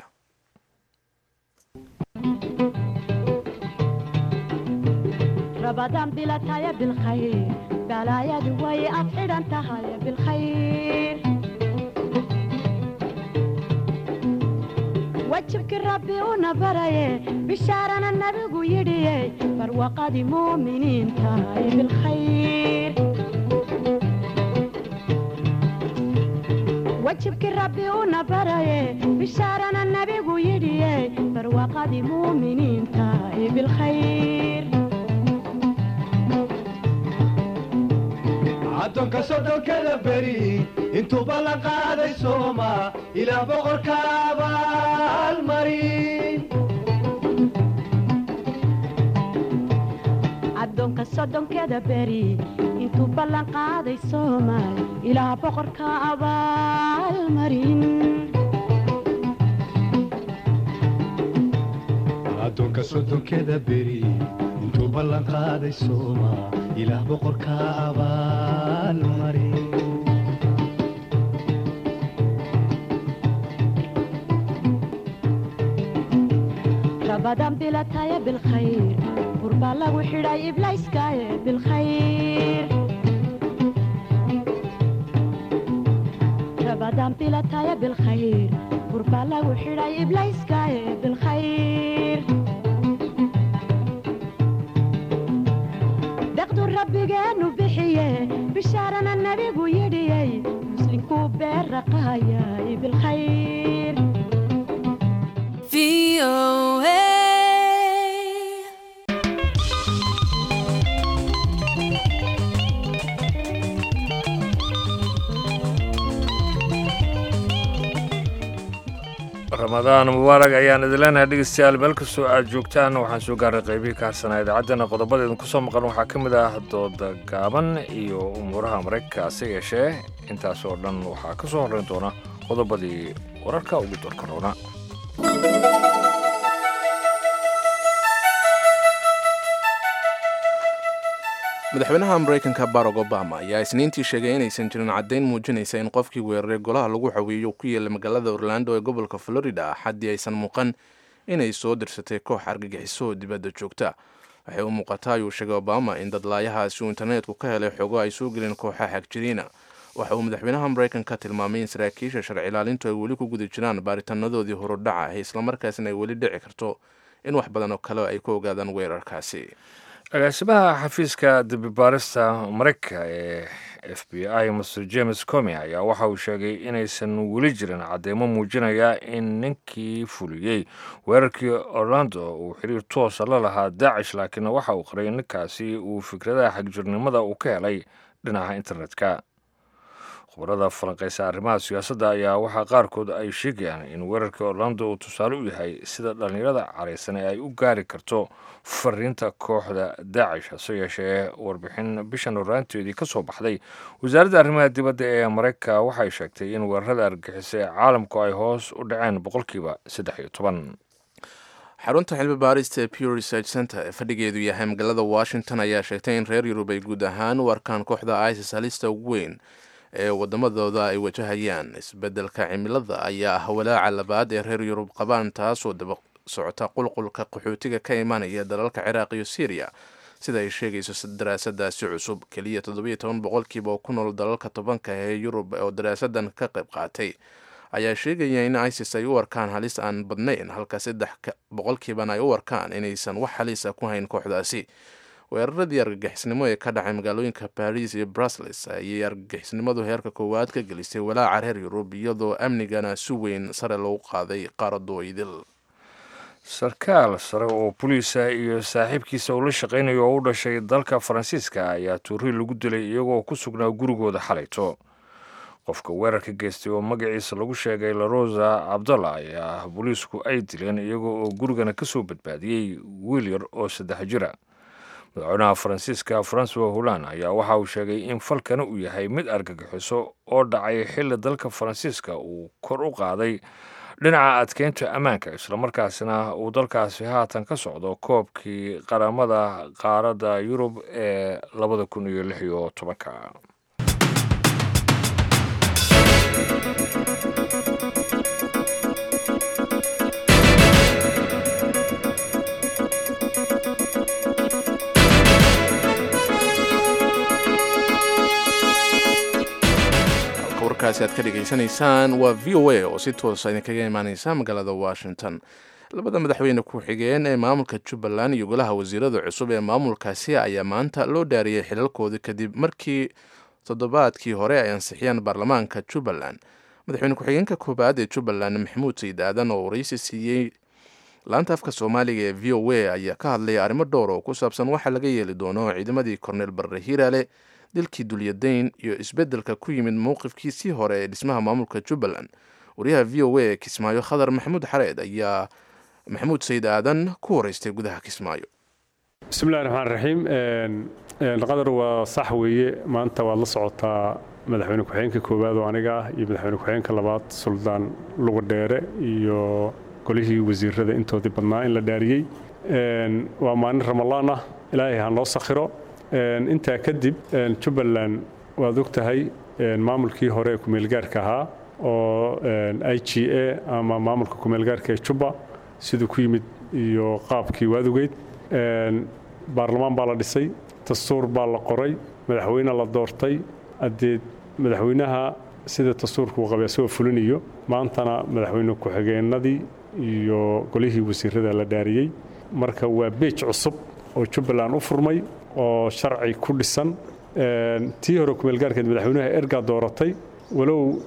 Speaker 16: رمضان بلا تايا بالخير بلا يا دوي أفعل أنت هاي بالخير وجهك ربي ونبري بشارنا النبي يدي فروقة مؤمنين تاي بالخير وجهك ربي ونبري بشارنا النبي يدي فروقة مؤمنين تاي بالخير
Speaker 17: addoonka soddonkada beri intuuba la qaaday sooma ilaa boqorka abaalmarin
Speaker 16: addoonka soddonkeda beri intuu ballan qaaday soomaal ilaa boqorka abaalmarin
Speaker 17: addoonka soddonkeda beri intuu ballan qaaday sooma ilaah boqorka abaalmarin
Speaker 16: رمضان بلا تايا بالخير قرب الله وحراي إبلايس كايا بالخير رمضان بلا تايا بالخير قرب الله وحراي إبلايس كايا بالخير دقدو ربيgeenu bixiye bishaarana nabigu yidhiyey muslinkuu beeraqaayay bilkhayr
Speaker 1: ramadaan mubaarag ayaan idin leenahay dhegeystayaal meel kastoo aad joogtaan waxaan soo gaaray qaybihii ka harsanaa idaacaddana qodobada idinku soo maqan waxaa ka mid ah dooda gaaban iyo umuuraha maraykanka hase yeeshee intaas oo dhan waxaa ka soo horrayn doona qodobadii wararka ugu doorka roona
Speaker 2: madaxweynaha maraykanka barack obama ayaa isniintii sheegay inaysan jirin caddayn muujinaysa in qofkii weeraray golaha lagu xaweeyo ku yeelay magaalada orlando ee gobolka florida axaddii aysan muuqan inay soo dirsatay koox argagixiso oo dibadda joogta waxay u muuqataa ayuu sheegay obama in dadlaayahaasi uu interneetku ka helay xogo ay soo gelin kooxa xagjiriina waxa uu madaxweynaha maraykanka tilmaamay in saraakiisha sharci ilaalintu ay weli ku guda jiraan baaritaanadoodii horudhaca ah islamarkaasina ay weli dhici karto in wax badan oo kale ay ku ogaadaan weerarkaasi
Speaker 1: agaasimaha xafiiska dembibaarista maraykanka ee f b i master james comi ayaa waxa uu sheegay inaysan weli jirin cadeymo muujinaya in ninkii fuliyey weerarkii orlando uu xiriir toosa la lahaa daacish laakiin waxa uu qaray in ninkaasi uu fikradaha xagjirnimada uu ka helay dhinaca internetka khubarada falanqeysa arrimaha siyaasadda ayaa waxaa qaarkood ay sheegayaan in weerarkii orlando uu tusaale u yahay sida dhallinyarada caraysan ee ay u gaari karto fariinta kooxda daacish hase yeeshee warbixin bishan horaanteedii ka soo baxday wasaaradda arrimaha dibadda ee maraykanka waxay sheegtay in weerarada argixisa ee caalamku ay hoos u dhaceen boqolkiiba saddex iyo toban
Speaker 2: xarunta xilmi baarista ee pure research center ee fadhigeedu yahay magaalada washington ayaa sheegtay in reer yurub ay guud ahaan u arkaan kooxda isis halista ugu weyn ee wadamadooda ay wajahayaan isbeddelka cimilada ayaa ah walaaca labaad ee reer yurub qabaan taasoo daba socota qulqulka qaxootiga ka imanaya dalalka ciraaq iyo syriya sida ay sheegayso daraasadaasi cusub keliya toddobiyo toban boqolkiiba oo ku nool dalalka tobanka ee yurub oo daraasadan ka qayb qaatay ayaa sheegaya in isis ay u arkaan halis aan badnayn halka saddex boqolkiibana ay u arkaan inaysan wax halisa ku hayn kooxdaasi weeraradii argagixisnimo ee ka dhacay magaalooyinka baris iyo brusles ayay argagixisnimadu heerka koowaad ka gelisay walaaca reer yurub iyadoo amnigana si weyn sare loogu qaaday qaaradoidil
Speaker 1: sarkaal sare oo boliisa iyo saaxiibkiisa uu la shaqaynayo oo u dhashay dalka faransiiska ayaa tuuri lagu dilay iyagoo ku sugnaa gurigooda xalayto qofka weerarka geystay oo magaciisa lagu sheegay larosa cabdalla ayaa booliisku ay dileen iyagoo oo gurigana ka soo badbaadiyey wiil yar oo saddex jira madaxweynaha faransiiska francois holland ayaa waxa uu sheegay in falkana uu yahay mid argagixiso oo dhacay xilli dalka faransiiska uu kor u qaaday dhinaca adkeynta ammaanka islamarkaasina uu dalkaasi haatan ka socdo koobkii qaramada qaaradda yurub ee labada kun iyo lix iyo tobanka
Speaker 2: warkaasi aad ka dhegaysanaysaan waa v o a oo si toosa idinkaga imaaneysa magaalada washington labada madaxweyne ku-xigeen ee maamulka jubbaland iyo golaha wasiirada cusub ee maamulkaasi ayaa maanta loo dhaariyey xilalkoodii kadib markii toddobaadkii hore ay ansixiyeen baarlamaanka jubbaland madaxweyne ku-xigeenka koobaad ee jubbaland maxamuud sayid aadan oo waraysi siiyey laanta afka soomaaliga ee v o a ayaa ka hadlaya arrimo dhowr oo ku saabsan waxa laga yeeli doono ciidamadii korneel barre hiiraale dilkii dulyadayn iyo isbeddelka ku yimid mowqifkiisii hore ee dhismaha maamulka jubbaland wariyaha v o a ee kismaayo khadar maxamuud xareed ayaa maxamuud sayid aadan ku waraystay gudaha kismaayo
Speaker 18: bismillahi raxmaan raxiim qadar waa sax weeye maanta waad la socotaa madaxweyne ku-xigeenka koowaad oo aniga ah iyo madaxweyne ku-xigeenka labaad suldaan lugadheere iyo golihii wasiirada intoodii badnaa in la dhaariyey waa maalin ramalaan ah ilaahay ha noo sakhiro intaa kadib jubbaland waad og tahay maamulkii hore ee kumeelgaarka ahaa oo i g a ama maamulka kumeelgaarka ee jubba siduu ku yimid iyo qaabkii waad ogeyd baarlamaan baa la dhisay dastuur baa la qoray madaxweyne la doortay haddee madaxweynaha sida dastuurka uu qabay asagoo fulinayo maantana madaxweyne ku-xigeenadii iyo golihii wasiirada la dhaariyey marka waa beej cusub oo jubbaland u furmay oo sharci ku dhisan tii hore kumeelgaarkeed madaxweynaha ergaa dooratay walow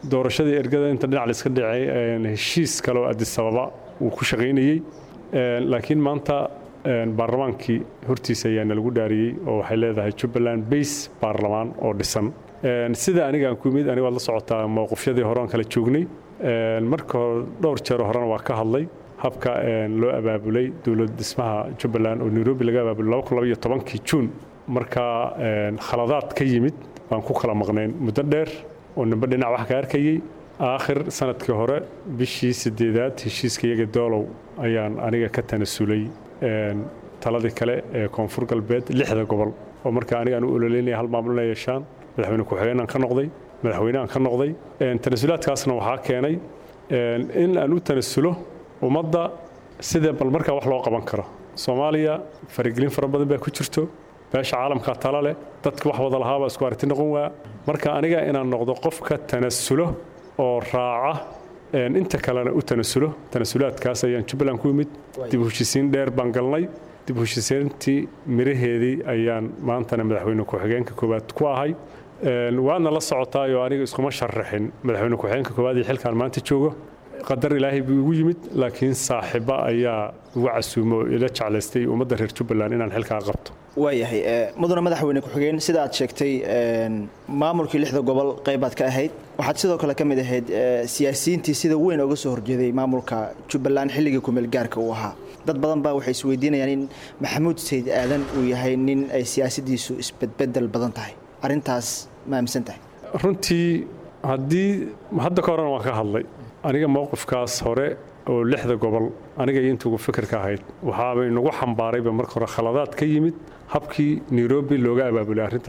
Speaker 18: doorashadii ergada inta dhinac layska dhicay heshiis kale oo addis ababa uu ku shaqaynayey laakiin maanta baarlamaankii hortiisa ayaana lagu dhaariyey oo waxay leedahay jubbaland base baarlamaan oo dhisan sida aniga aan ku yimid aniga waad la socotaa mowqifyadii hore aan kala joognay marka hore dhowr jeer horena waa ka hadlay habka loo abaabulay dowlad dhismaha jubbaland oo nairobi laga abaabulay kii juun markaa khaladaad ka yimid baan ku kala maqnayn muddo dheer oo nimbe dhinac wax ka arkayey aakhir sanadkii hore bishii sideedaad heshiiska iyaga doolow ayaan aniga ka tanasulay taladii kale ee koonfur galbeed lixda gobol oo markaa aniga aan u ololeynaya hal maamul inay yeeshaan madaxweyne ku-xigeenaan ka noqday madaxweyne aan ka noqday tanasulaadkaasna waxaa keenay in aan u tanasulo ummadda sidee bal markaa wax loo qaban karo soomaaliya faragelin fara badan baa ku jirto beesha caalamkaa tala leh dadka wax wada lahaabaa isku aragti noqon waa marka aniga inaan noqdo qofka tanasulo oo raaca inta kalena u tanasulo tanasulaadkaas ayaan jubbaland ku yimid dib u heshisiin dheer baan galnay dib u heshisiintii miraheedii ayaan maantana madaxweyne ku-xigeenka koowaad ku ahay waadna la socotaayoo aniga iskuma sharaxin madaxweyne ku-xigeenka koowaad iyo xilkaan maanta joogo qadar ilaahay buu igu yimid laakiin saaxiiba ayaa igu casuumo oo ila jeclaystay ummadda reer jubbaland inaan xilkaa qabto
Speaker 19: waayahay mudane madaxweyne ku-xigeen sida aad sheegtay maamulkii lixda gobol qaybaad ka ahayd waxaad sidoo kale ka mid ahayd siyaasiyiintii sida weyn oga soo horjeeday maamulka jubbaland xilligii kumeel gaarka uu ahaa dad badan baa waxay isweydiinayaan in maxamuud sayd aadan uu yahay nin ay siyaasadiisu isbedbedel badan tahay arrintaas ma aaminsan tahay
Speaker 18: runtii haddii hadda ka horena waan ka hadlay aniga mowqifkaas hore oo lixda gobol aniga iyo intugu fikirka ahayd waxaaba inagu xambaarayba marka hore khaladaad ka yimid habkii nairobi looga abaabulay arrinta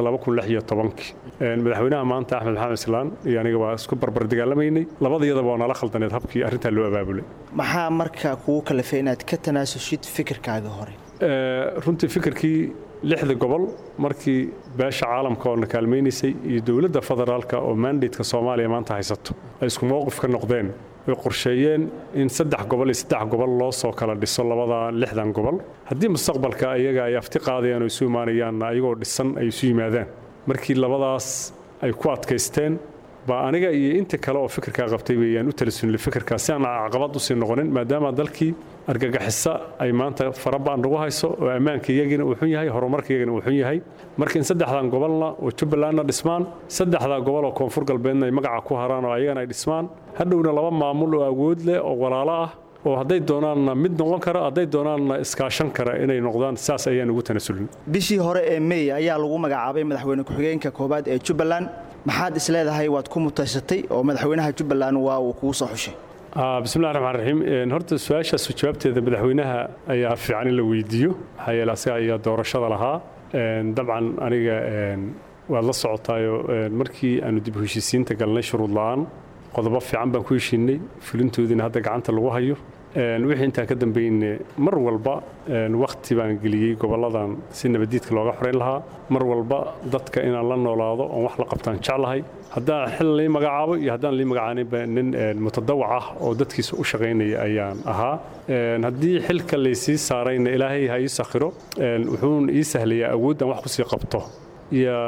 Speaker 18: madaxweynaha maanta axmed maxamed islaan iyo aniga waa isku barbar dagaalamaynay labadayadaba waa nala khaldaneed habkii arrintaa loo abaabulay
Speaker 19: maxaa markaa kugu kalafay inaad ka tanaasushid fikirkaaga hore
Speaker 18: runtii fikirkii lixda gobol markii beesha caalamka oo na kaalmaynaysay iyo dowladda federaalka oo mandateka soomaaliya maanta haysato ay isku mowqif ka noqdeen way qorsheeyeen in saddex gobol iyo saddex gobol loo soo kala dhiso labada lixdan gobol haddii mustaqbalka ayaga ay afti qaadayaan oo isu imaanayaanna ayagoo dhisan ay isu yimaadaan markii labadaas ay ku adkaysteen baa aniga iyo inta kale oo fikirkaa qabtay weeyaan u talasunilay fikirkaa si aan caqabad usii noqonin maadaama dalkii argagixisa ay maanta farabaan nagu hayso oo ammaanka iyagina uu xun yahay horumarka iyagina uu xun yahay marka in saddexdan gobolna oo jubbalandna dhismaan saddexdaa gobol oo koonfur galbeedna ay magaca ku haraan oo ayagana ay dhismaan hadhowna laba maamul oo awood leh oo walaalo ah oo hadday doonaanna mid noqon kara hadday doonaanna iskaashan kara inay noqdaan saas ayaan ugu tanasulin
Speaker 19: bishii hore ee mey ayaa lagu magacaabay madaxweyne ku-xigeenka koowaad ee jubbaland maxaad isleedahay waad ku mutaysatay oo madaxweynaha jubbaland waa uu kugu soo xushay
Speaker 18: bismillahi raxmaan raxiim horta su-aashaas jawaabteeda madaxweynaha ayaa fiican in la weydiiyo maxaa yeele asaga ayaa doorashada lahaa dabcan aniga waad la socotaayo markii aanu dib u heshiisiinta galnay shuruud la'aan qodobo fiican baan ku heshiinay fulintoodiina hadda gacanta lagu hayo wixii intaan ka dambayne mar walba wakhti baan geliyey gobolladan si nabadiidka looga xorayn lahaa mar walba dadka inaan la noolaado oon wax la qabtaan jeclahay haddaan xil lii magacaabo iyo haddaan lii magacaaninba nin mutadawac ah oo dadkiisa u shaqaynaya ayaan ahaa haddii xilka laysii saarayna ilaahay ha ii sakhiro wuxuun ii sahlayaa awooddan wax kusii qabto iyo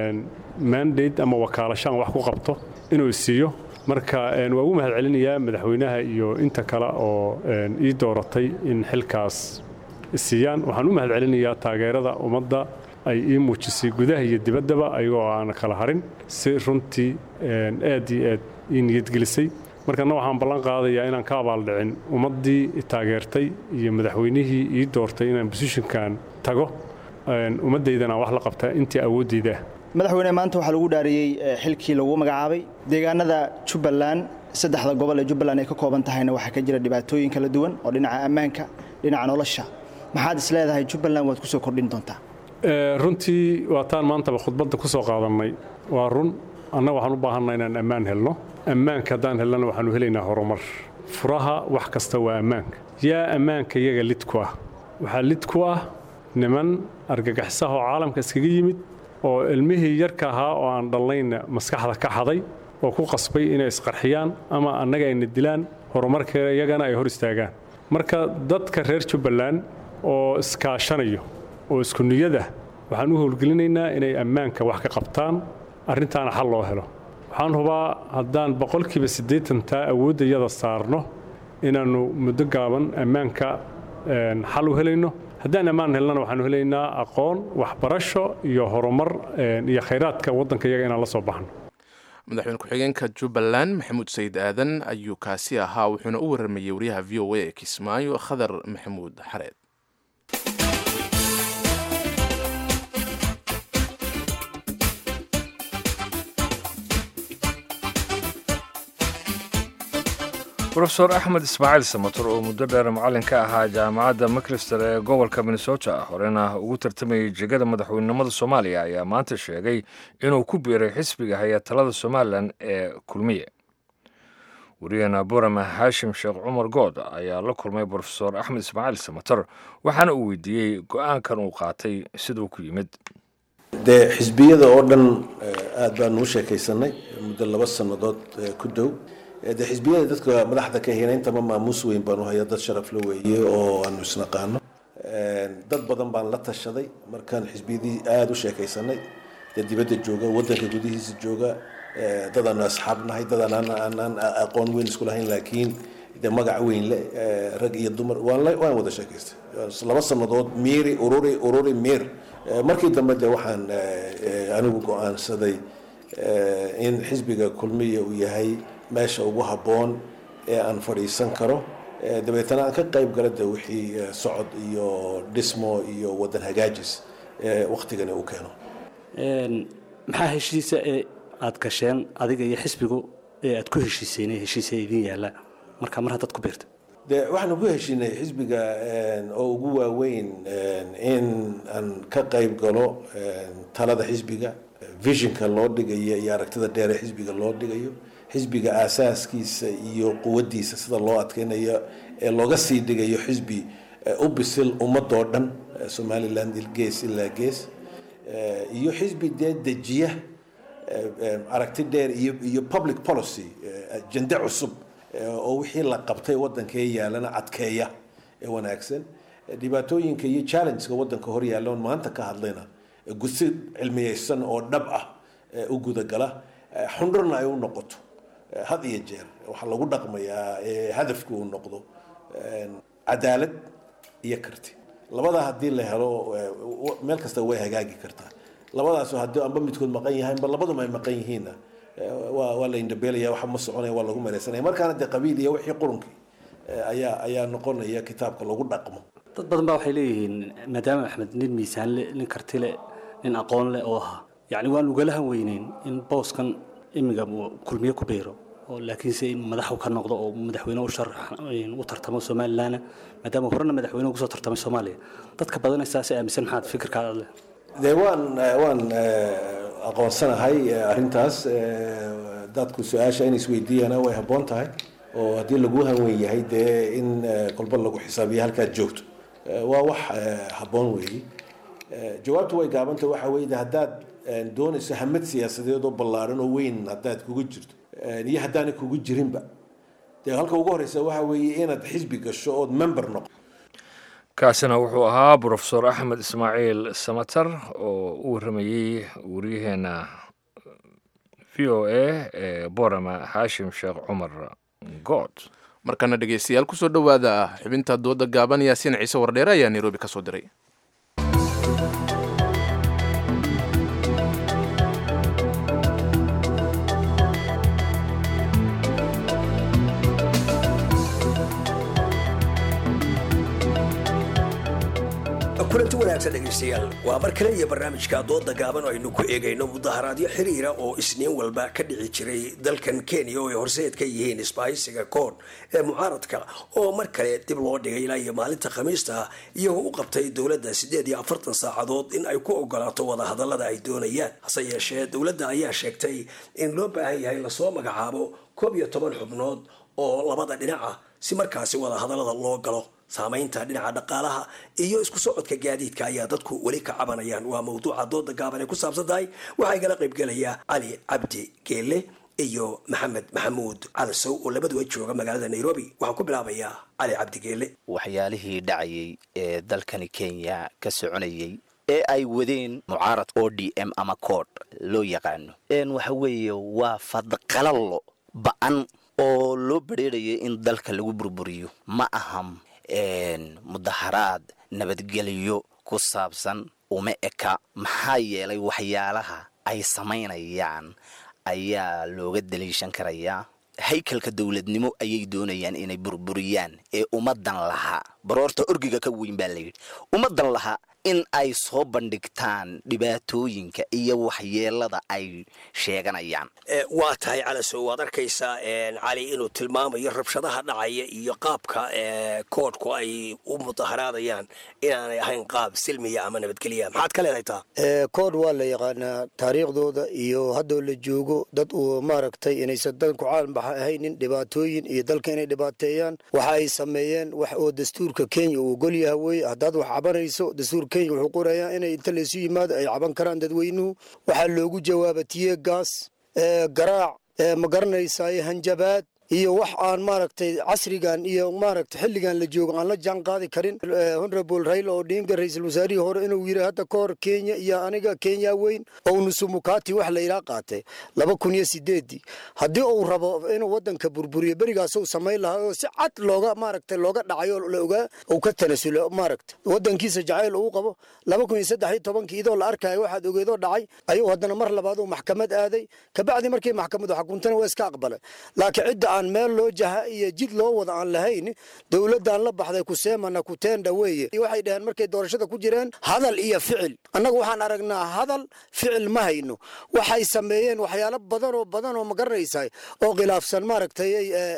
Speaker 18: mandate ama wakaalasho aan wax ku qabto inuu siiyo marka waa ugu mahad celinayaa madaxweynaha iyo inta kale oo ii dooratay in xilkaas siiyaan waxaan u mahad celinayaa taageerada ummadda ay ii muujisay gudaha iyo dibaddaba ayagoo aan kala harin si runtii aad iyo aad ii niyadgelisay markana waxaan ballan qaadayaa inaan ka abaaldhicin ummaddii taageertay iyo madaxweynihii ii doortay inaan bosishinkan tago ummaddaydana wax la qabta intii awooddayda ah
Speaker 19: madaxweyne maanta waxaa lagu dhaariyey xilkii lagu magacaabay deegaanada jubbaland saddexda gobol ee jubbaland ay ka kooban tahayna waxaa ka jira dhibaatooyin kala duwan oo dhinaca ammaanka dhinaca nolosha maxaad is leedahay jubbaland waad ku soo kordhin doontaa
Speaker 18: runtii waataan maantaba khudbadda ku soo qaadannay waa run annaga waxaan u baahanna inaan ammaan helno ammaanka haddaan helnana waxaanu helaynaa horumar furaha wax kasta waa ammaanka yaa ammaanka iyaga lid ku ah waxaa lid ku ah niman argagaxisaha oo caalamka iskaga yimid oo ilmihii yarka ahaa oo aan dhallayna maskaxda ka xaday oo ku qasbay inay isqarxiyaan ama annaga ayna dilaan horumarka iyagana ay hor istaagaan marka dadka reer jubbaland oo iskaashanayo oo isku niyada waxaan u howlgelinaynaa inay ammaanka wax ka qabtaan arrintaana xal loo helo waxaan hubaa haddaan boqolkiiba siddeetan taa awoodda iyada saarno inaannu muddo gaaban ammaanka xal u helayno haddaan ammaan helnana waxaanu helaynaa aqoon waxbarasho iyo horumar iyo khayraadka waddanka iyaga inaan la soo baxno
Speaker 2: madaxweyne ku-xigeenka jubbaland maxamuud sayid aadan ayuu kaasi ahaa wuxuuna u waramayey wariyaha v o a ee kismaayo khadar maxamuud xareed
Speaker 1: rofeor axmed ismaaciil samator oo muddo dheer macallin ka ahaa jaamacadda maclister ee gobolka minnesota horena ugu tartamayay jegada madaxweynenimada soomaaliya ayaa maanta sheegay inuu ku biiray xisbiga haya talada somalilan ee kulmiye wariyahena burama haashim sheekh cumar good ayaa la kulmay rofeor axmed ismaaciil samator waxaana uu weydiiyey go-aankan uu qaatay siduu ku yimid
Speaker 20: dee xisbiyada oo dhan aad baanu u sheekaysanay muddo laba sannadood ku dow de xisbiyada dadka madaxda ka hina intaba maamuus weyn baanu haya dad sharaf la weeye oo aanu isnaqaano dad badan baan la tashaday markaan xisbiyadii aada u sheekaysanay dee dibadda jooga wadanka gudihiisa jooga dad aanu asxaab nahay dad aanaan aqoon weyn isku lahayn laakiin de magac weyn le rag iyo dumar waan waan wada sheekaystay laba sannadood miiri ururi ururi miir markii dambe de waxaan anigu go-aansaday in xisbiga kulmiya uu yahay meesha ugu habboon ee aan fadhiisan karo dabeetana aan ka qayb gala de wixii socod iyo dhismo iyo wadan hagaajis waktigani uu keeno
Speaker 21: maxaa heshiisa ee aad gasheen adiga iyo xisbigu ee aad ku heshiiseen heshiisa idin yaalla marka mar haddaad ku biirta
Speaker 20: de waxaanu ku heshiinay xisbiga oo ugu waaweyn in aan ka qayb galo talada xisbiga visionka loo dhigayo iyo aragtida dheer ee xisbiga loo dhigayo xisbiga aasaaskiisa iyo quwaddiisa sida loo adkeynayo ee looga sii dhigayo xisbi u bisil ummadoo dhan somaliland gees ilaa gees iyo xisbi dee dejiya aragti dheer iyo iyo public policy ajende cusub oo wixii la qabtay waddankee yaalana adkeeya ee wanaagsan dhibaatooyinka iyo challengeska waddanka hor yaalla oon maanta ka hadlayna gusi cilmiyeysan oo dhab ah u gudagala xundhurna ay u noqoto had iyo jeer waxaa lagu dhaqmayaa hadafku uu noqdo cadaalad iyo karti labadaa haddii la helo meel kasta way hagaagi kartaa labadaas haddii amba midkood maqan yahay amba labaduma ay maqan yihiinna waa waa la indhabeelaya waxa ma soconaya waa lagu melaysanaya markaana dee qabiil iyo wixii qurunkii ayaa ayaa noqonaya kitaabka lagu dhaqmo
Speaker 21: dad badan baa waxay leeyihiin maadaama axmed nin miisaan le nin karti le nin aqoon leh oo ahaa yacni waan ugalahan weyneyn in booskan imiga kulmiye ku biiro oo laakiinse in madaxu ka noqdo oo madaxweyne u sharax u tartamo somalilan maadaama horena madaxweyne ugu soo tartamay soomaaliya dadka badan saas aaminsan maxaad fikirkaada leh
Speaker 20: dee waan waan aqoonsanahay arrintaas dadku su-aasha in isweydiiyana way habboon tahay oo haddii lagu hanweyn yahay dee in kolba lagu xisaabiyo halkaad joogto waa wax habboon weeye jawaabtu way gaabanta waxa weeye haddaad doonayso hamad siyaasadeed oo ballaaran oo weyn haddaad kugu jirto iyo haddaanay kugu jirinba dee halka ugu horeysa waxa weeye inaad xisbi gasho ood member noqo
Speaker 1: kaasina wuxuu ahaa brofesor axmed ismaaciil samatar oo u waramayey wariyaheena v o a ee borama xaashim sheekh cumar good
Speaker 2: markana dhegeystayaal kusoo dhowaada xubinta dooda gaaban yaasiin ciise wardheere ayaa nairobi ka soo diray
Speaker 22: kulanti wanaagsan dhegaystayaal waa mar kale iyo barnaamijka dooda gaaban oo aynu ku eegayno mudaharaadyo xiriira oo isniin walba ka dhici jiray dalkan kenya oo ay horseed ka yihiin isbaahisiga koon ee mucaaradka oo mar kale dib loo dhigay ilaa iyo maalinta khamiista iyagoo u qabtay dowladda siddeed iyo afartan saacadood in ay ku ogolaato wadahadallada ay doonayaan hase yeeshee dowladda ayaa sheegtay in loo baahan yahay lasoo magacaabo koob iyo toban xubnood oo labada dhinac ah si markaasi wadahadallada loo galo saamaynta dhinaca dhaqaalaha iyo isku socodka gaadiidka ayaa dadku weli ka cabanayaan waa mawduuca dooda gaaban ay ku saabsan tahay waxaa igala qaybgelaya cali cabdi geelle iyo maxamed maxamuud calasow oo labaduba jooga magaalada nairobi waxaan ku bilaabayaa cali cabdi geelle
Speaker 23: waxyaalihii dhacayay ee dalkani kenya ka soconayay
Speaker 3: ee ay wadeen mucaarad o d m ama kood loo yaqaano waxa weeye waa fadqalallo ba-an oo loo badheerayay in dalka lagu burburiyo ma aha mudaharaad nabadgelyo ku saabsan uma eka maxaa yeelay waxyaalaha ay samaynayaan ayaa looga daliishan karayaa haykalka dowladnimo ayay doonayaan inay burburiyaan ee ummadan lahaa baroorta orgiga ka weyn baa layidhi ummadan lahaa in ay soo bandhigtaan dhibaatooyinka iyo waxyeelada ay sheeganayaan
Speaker 22: waa tahay calasow waad arkaysaa cali inuu tilmaamayo rabshadaha dhacaya iyo qaabka koodhku ay u mudaharaadayaan inaanay ahayn qaab silmiya ama nabadgelya maxaad ka leedahay taa
Speaker 6: koodh waa la yaqaanaa taariikhdooda iyo haddoo la joogo dad uu maaragtay inaysan danku caalambaxa ahaynin dhibaatooyin iyo dalka inay dhibaateeyaan waxa ay sameeyeen wax oo dastuurka kenya uu ogol yaha weye haddaad wax cabanayso dastuur kenya wuxuu qorayaa inay inta laysu yimaado ay caban karaan dadweynuhu waxaa loogu jawaaba tiye gaas garaac ma garanaysaay hanjabaad iyo wax aan maaragtay casrigan iyo maaragtay xilligan la joogo aan la jaan qaadi karin honorable raila odinga ra-iisul wasaarihii hore inuu yidhi hadda ka hor kenya iyo aniga kenya weyn oo nusumukati wax layidhaa qaatay laba kun iyo sideedii haddii uu rabo inuu wadanka burburiyo berigaas uu samayn lahaa oo si cad looga maaragtay looga dhacayo la ogaa uu ka tanasulo maaragtay wadankiisa jacayl uu qabo laba kun iyo saddex iyo tobankii idoo la arkayo waxaad ogeedoo dhacay ayuu haddana mar labaad uu maxkamad aaday kabacdi markii maxkamadu xukuntana waa iska aqbalay laakiin cidda aan meel loo jaha iyo jid loo wada aan lahayn dowladdan la baxday kuseemana kutenda weeye waxay dhaheen markay doorashada ku jireen hadal iyo ficil annagu waxaan aragnaa hadal ficil ma hayno waxay sameeyeen waxyaalo badan oo badan oo ma garanaysaa oo khilaafsan maaragtay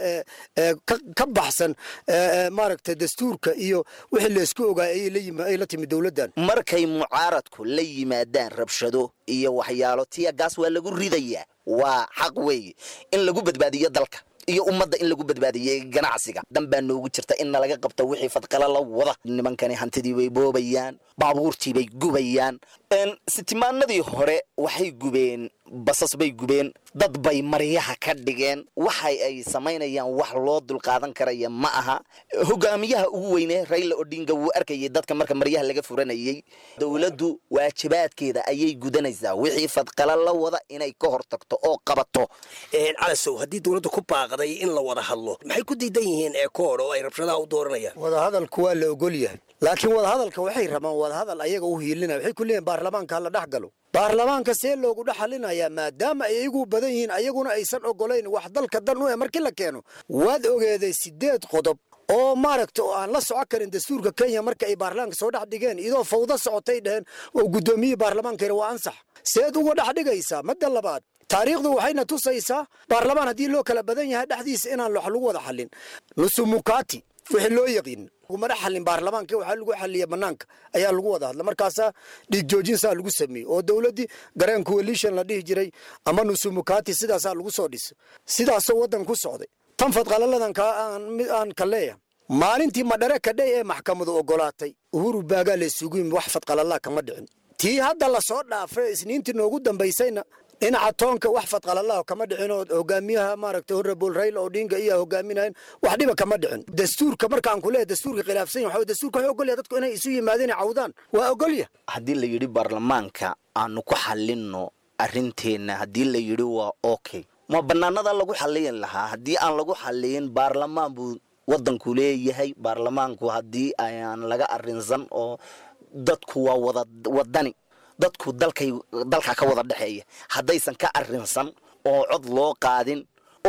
Speaker 6: ka baxsan maaragtay dastuurka iyo wixii laysku ogaay ay la timi dowladdan
Speaker 3: markay mucaaradku la yimaadaan rabshado iyo waxyaalo tiya gaas waa lagu ridayaa waa xaq weeye in lagu badbaadiyo dalka iyo ummadda in lagu badbaadiyey ganacsiga dan baa noogu jirta in nalaga qabto wixii fadqala la wada nimankani hantidii bay boobayaan baabuurtii bay gubayaan sitimaanadii hore waxay gubeen basas bay gubeen dad bay maryaha ka dhigeen waxay ay samaynayaan wax loo dulqaadan karaya ma aha hogaamiyaha ugu weyne raila odinga wuu arkayay dadka marka maryaha laga furanayey dowladdu waajibaadkeeda ayay gudanaysaa wixii fadqala la wada inay ka hortagto oo qabato
Speaker 22: calasow haddii dowladda ku baaqday in la wada hadlo maxay ku diidan yihiin eekoor oo ay rabshadaha u dooranayaan
Speaker 6: wadahadalku waa la ogol yahay laakiin wadahadalka waxay rabaan wadahadal ayaga u hiilinaya waxay ku leeyihin baarlamaanka hala dhex galo baarlamaanka see loogu dhex halinayaa maadaama ay iyagu badan yihiin ayaguna aysan ogolayn wax dalka dan u eh markii la keeno waad ogeeday sideed qodob oo maaragta oo aan la soco karin dastuurka kenya marka ay baarlamaanka soo dhex dhigeen iyadoo fawdo socotay dheheen oo guddoomiyihii baarlamaankayna waa ansax seed uga dhex dhigaysaa madda labaad taariikhdu waxayna tusaysaa baarlamaan haddii loo kala badan yahay dhexdiisa inaan wax lagu wada xallin nusumukati wixii loo yaqiin lagumana xallin baarlamaanka waxaa lagu xalliya banaanka ayaa lagu wada hadla markaasaa dhiig joojin saa lagu sameeyey oo dowladdii gareen coalition la dhihi jiray ama nusumukati sidaasaa lagu soo dhisa sidaasoo waddan ku socday tan fadqalaladan aan ka leeyahay maalintii madhare kadhay ee maxkamadu ogolaatay uhuru baagaa la isugu yimi wax fadqalalaa kama dhicin tii hadda lasoo dhaafay isniintii noogu dambaysayna dhinaca toonka wax fadqalalaha kama dhicin oo hogaamiyaha maaragtay honorable raila odinga iyo hogaaminayan wax dhiba kama dhicin dastuurka markaan ku leeyahay dastuurka khilaafsan yahay dastuurka waxay ogolyahay dadku inay isu yimaadeen cawdaan waa ogolya
Speaker 3: haddii la yidhi baarlamaanka aanu ku xallinno arrinteenna haddii la yidhi waa okay ma bannaanada lagu xalliyin lahaa haddii aan lagu xalliyin baarlamaan buu waddanku leeyahay baarlamaanku haddii ayaan laga arrinsan oo dadku waa wada wadani dadku dalkay dalka ka wada dhexeeya haddaysan ka arrinsan oo cod loo qaadin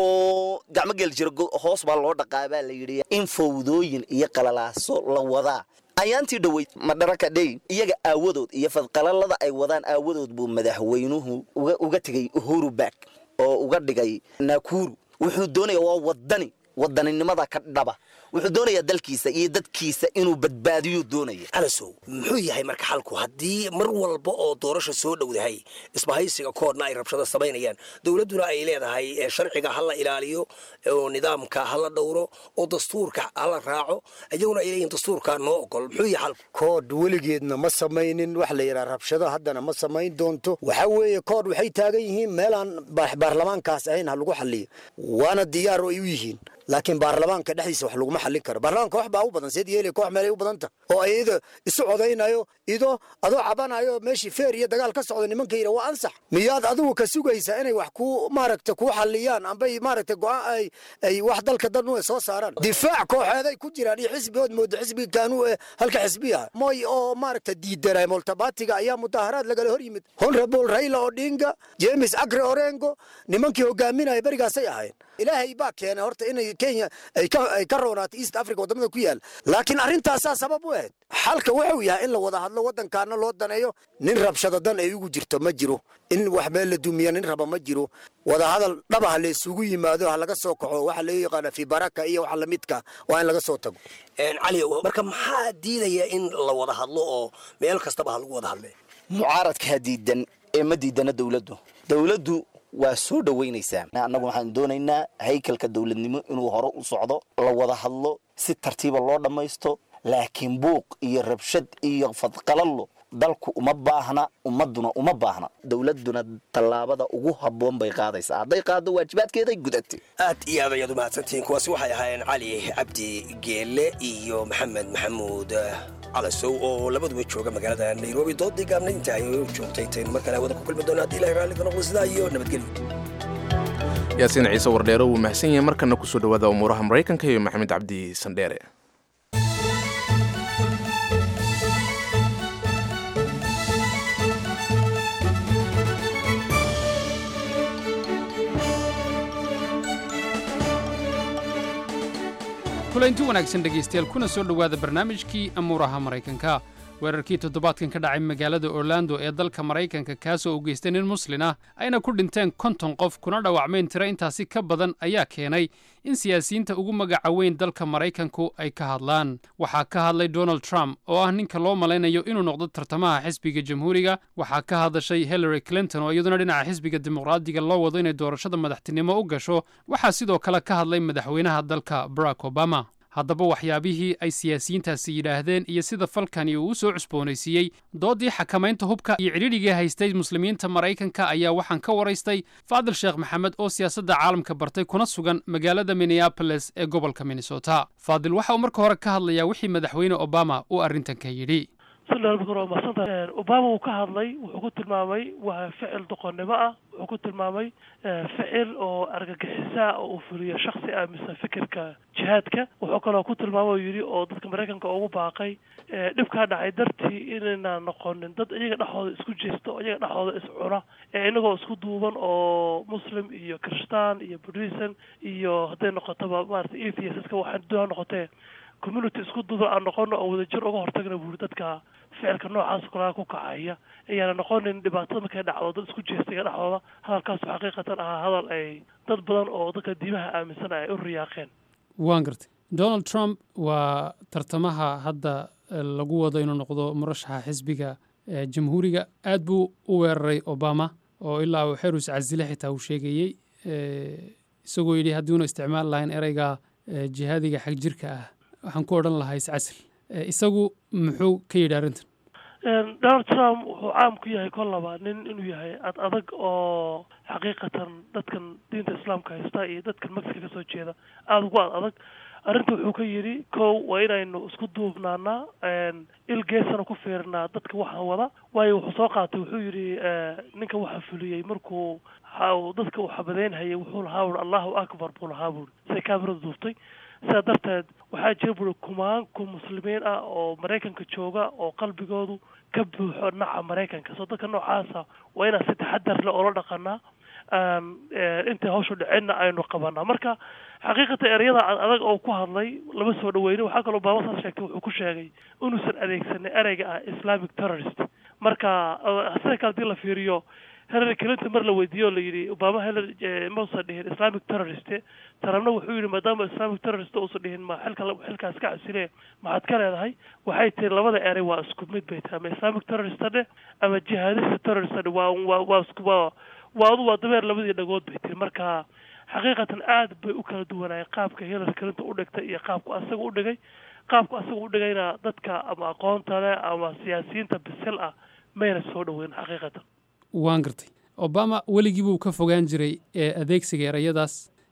Speaker 3: oo gacmo geel jiro hoos baa loo dhaqaa baa la yidhi in fawdooyin iyo qalalaaso la wadaa ayaantii dhoweyd madharaka dhey iyaga aawadood iyo fadqalalada ay wadaan aawadood buu madaxweynuhu uga tegay uhuru back oo uga dhigay nakuru wuxuu doonaya waa wadani wadaninimada ka dhaba wuxuu doonayaa dalkiisa iyo dadkiisa inuu badbaadiyuu doonaya
Speaker 22: calasow muxuu yahay marka xalku haddii mar walba oo doorasha soo dhowdahay isbahaysiga koodna ay rabshado samaynayaan dowladduna ay leedahay sharciga ha la ilaaliyo oo nidaamka ha la dhowro oo dastuurka ha la raaco iyaguna ay leeyihin dastuurka noo ogol muxuu yahay xalku
Speaker 6: kood weligeedna ma samaynin wax la yidhaha rabshado haddana ma samayn doonto waxaa weeye kood waxay taagan yihiin meelaan baarlamaankaas ahayn ha lagu xalliyo waana diyaar oo ay u yihiin laakiin baarlamaanka dhexdiisa wax laguma xallin karo baarlamaanka wax baa u badan seed yeeli koox meelay u badanta oo ay iyada isu codaynayo idoo adoo cabanayo meeshii feer iyo dagaal ka socda nimanka yidha waa ansax miyaad adigu ka sugaysaa inay wax ku maaragta kuu xalliyaan ambay maaragta go-aan ay ay wax dalka dan u soo saaraan difaac kooxeeday ku jiraan iyo xisbigood mooda xisbiga kaanuu ee halka xisbiya moy oo maaragta diidanay moltabatiga ayaa mudaharaad lagala hor yimid honorable raila odinga james agre orengo nimankii hogaaminaya berigaasay ahayn ilaahay baa keenay horta inay kenya ay ka ay ka roonaato east africa wadamada ku yaal laakiin arrintaasaa sabab u ahayd xalka wuxuu yahay in la wada hadlo waddankaana loo daneeyo nin rabshado dan ay ugu jirto ma jiro in wax meel la dumiya nin raba ma jiro wadahadal dhaba ha la isugu yimaado ha laga soo kaxo waxa laga yaqaana fi baraka iyo waxa lamidka waa in laga soo tago
Speaker 22: cali marka maxaa diidaya in la wada hadlo oo meel kastaba ha lagu wada hadle
Speaker 3: mucaaradkaa diidan ee ma diidana dowladdu dowladdu waa soo dhoweynaysaa annagu waxaan doonaynaa haykalka dowladnimo inuu hore u socdo la wada hadlo si tartiiba loo dhammaysto laakiin buuq iyo rabshad iyo fadqalallo dalku uma baahna ummaduna uma baahna dowladuna tallaabada ugu habboon bay qaadaysaa hadday qaaddo waajibaadkeeday gudatay
Speaker 22: aad iyo aad ayaad u mahadsantihiin kuwaasi waxay ahaayeen cali cabdi geelle iyo maxamed maxamuud calasow oo labaduba jooga magaalada nairobi doodii gaabna inta ay joogtay intaynu mar kale hawada ku kulmi doona haddii ilahay raalli ka noqdo sidaa iyo nabadgelyo
Speaker 2: yaasiin ciise wardheere wuu mahadsan yahay markana kusoo dhawaada umuuraha maraykanka iyo maxamed cabdi sandheere
Speaker 7: kulanti wanaagsan dhegaystayaal kuna soo dhowaada barnaamijkii amuuraha maraykanka weerarkii toddobaadkan ka dhacay magaalada orlando ee dalka maraykanka kaasoo u geystay nin muslin ah ayna ku dhinteen konton qof kuna dhaawacmeen tiro intaasi ka badan ayaa keenay in siyaasiyiinta ugu magaca weyn dalka maraykanku ay ka hadlaan waxaa ka hadlay donald trump oo ah ninka loo malaynayo inuu noqdo tartamaha xisbiga jamhuuriga waxaa ka hadashay hillary clinton oo iyaduna dhinaca xisbiga dimuqraadiga loo wado inay doorashada madaxtinimo u gasho waxaa sidoo kale ka hadlay madaxweynaha dalka barack obama haddaba waxyaabihii ay siyaasiyiintaasi yidhaahdeen iyo sida falkani uu u soo cusboonaysiiyey doodii xakamaynta hubka iyo cidhidhigii haystay muslimiinta maraykanka ayaa waxaan ka waraystay faadil sheekh maxamed oo siyaasadda caalamka bartay kuna sugan magaalada minneaboles ee gobolka minnesota faadil waxa uu marka hore ka hadlayaa wixii madaxweyne obama uu arrintan ka yidhi
Speaker 8: madsanta obama uu ka hadlay wuxuu ku tilmaamay waa ficil doqonnimo ah wuxuu ku tilmaamay ficil oo argagixisaa oo uu fuliyo shaksi ah mise fikirka jihaadka wuxuu kaloo ku tilmaamay oo yidhi oo dadka maraykanka ugu baaqay dhibkaa dhacay dartii inaynaan noqonin dad iyaga dhexooda isku jeesta oo iyaga dhexooda iscuna ee inagoo isku duuban oo muslim iyo kristaan iyo buddhism iyo hadday noqotoba maarata atheiska waxaan doona noqotee community isku duuban aan noqono oo wadajir uga hortagna buuri dadka ficilka noocaas kalaa ku kacaya ayaana noqonin dhibaatada markay dhacdo dad isku jeestayga dhexdooda hadalkaasu xaqiiqatan ahaa hadal ay dad badan oo dadka diimaha aaminsan ay u riyaaqeen
Speaker 7: waan gartay donald trump waa tartamaha hadda lagu wado inuu noqdo murashaxa xisbiga jamhuuriga aad buu u weeraray obama oo ilaa uu xerus casile xitaa uu sheegayey isagoo yidhi haddii una isticmaal lahayn ereyga jihaadiga xag jirka ah waxaan ku odhan lahaa iscasil isagu muxuu ka yidhi arrintan
Speaker 8: donald trump wuxuu caam ku yahay kol laba nin inuu yahay ad adag oo xaqiiqatan dadkan diinta islaamka haysta iyo dadkan mexica kasoo jeeda aada ugu ad adag arrinta wuxuu ka yidhi kow waa inaynu isku duubnaanaa il geesana ku fiirnaa dadka waxaan wada waayo wuxuu soo qaatay wuxuu yidhi ninka waxaa fuliyey markuu dadka uu xabadeynhayay wuxuu lahaa buuri allahu akbar buu lahaa buuri say kaamirada duuftay sidaa darteed waxaa jira buuri kumaanku muslimiin ah oo maraykanka jooga oo qalbigoodu ka buuxo naca maraykanka soo dadka noocaasa waa inaan si taxadar leh oola dhaqanaa intay hawshu dhicinna aynu qabanaa marka xaqiiqatan ereyada adag oo ku hadlay lama soo dhaweynin waxaa kaloo obama saas sheegtay wuxuu ku sheegay inuusan adeegsanin ereyga ah islamic terrorist marka sida kale hadii la fiiriyo hillary clinton mar la weydiiyo o la yidhi obama hillary mausan dhihin islamic terrorist trumpna wuxuu yidhi maadaama islamic terrorist uusan dhihin ma xilka xilkaas ka casile maxaad ka leedahay waxay tiri labada erey waa isku mid bay tahay ama islamic terrorist dhe ama jihadista terrorist dhe waa waa waa isku waa waa adu waa dabeer labadii dhagood bay tiri marka xaqiiqatan aad bay u kala duwanaayeen qaabka hillary clinton u dhigtay iyo qaabku asaga u dhigay qaabku asaga u dhigayna dadka ama aqoonta leh ama siyaasiyiinta bisil ah mayna soo dhaweyn xaqiiqatan
Speaker 7: waan gartay obama weligii buu ka fogaan jiray ee adeegsiga erayadaas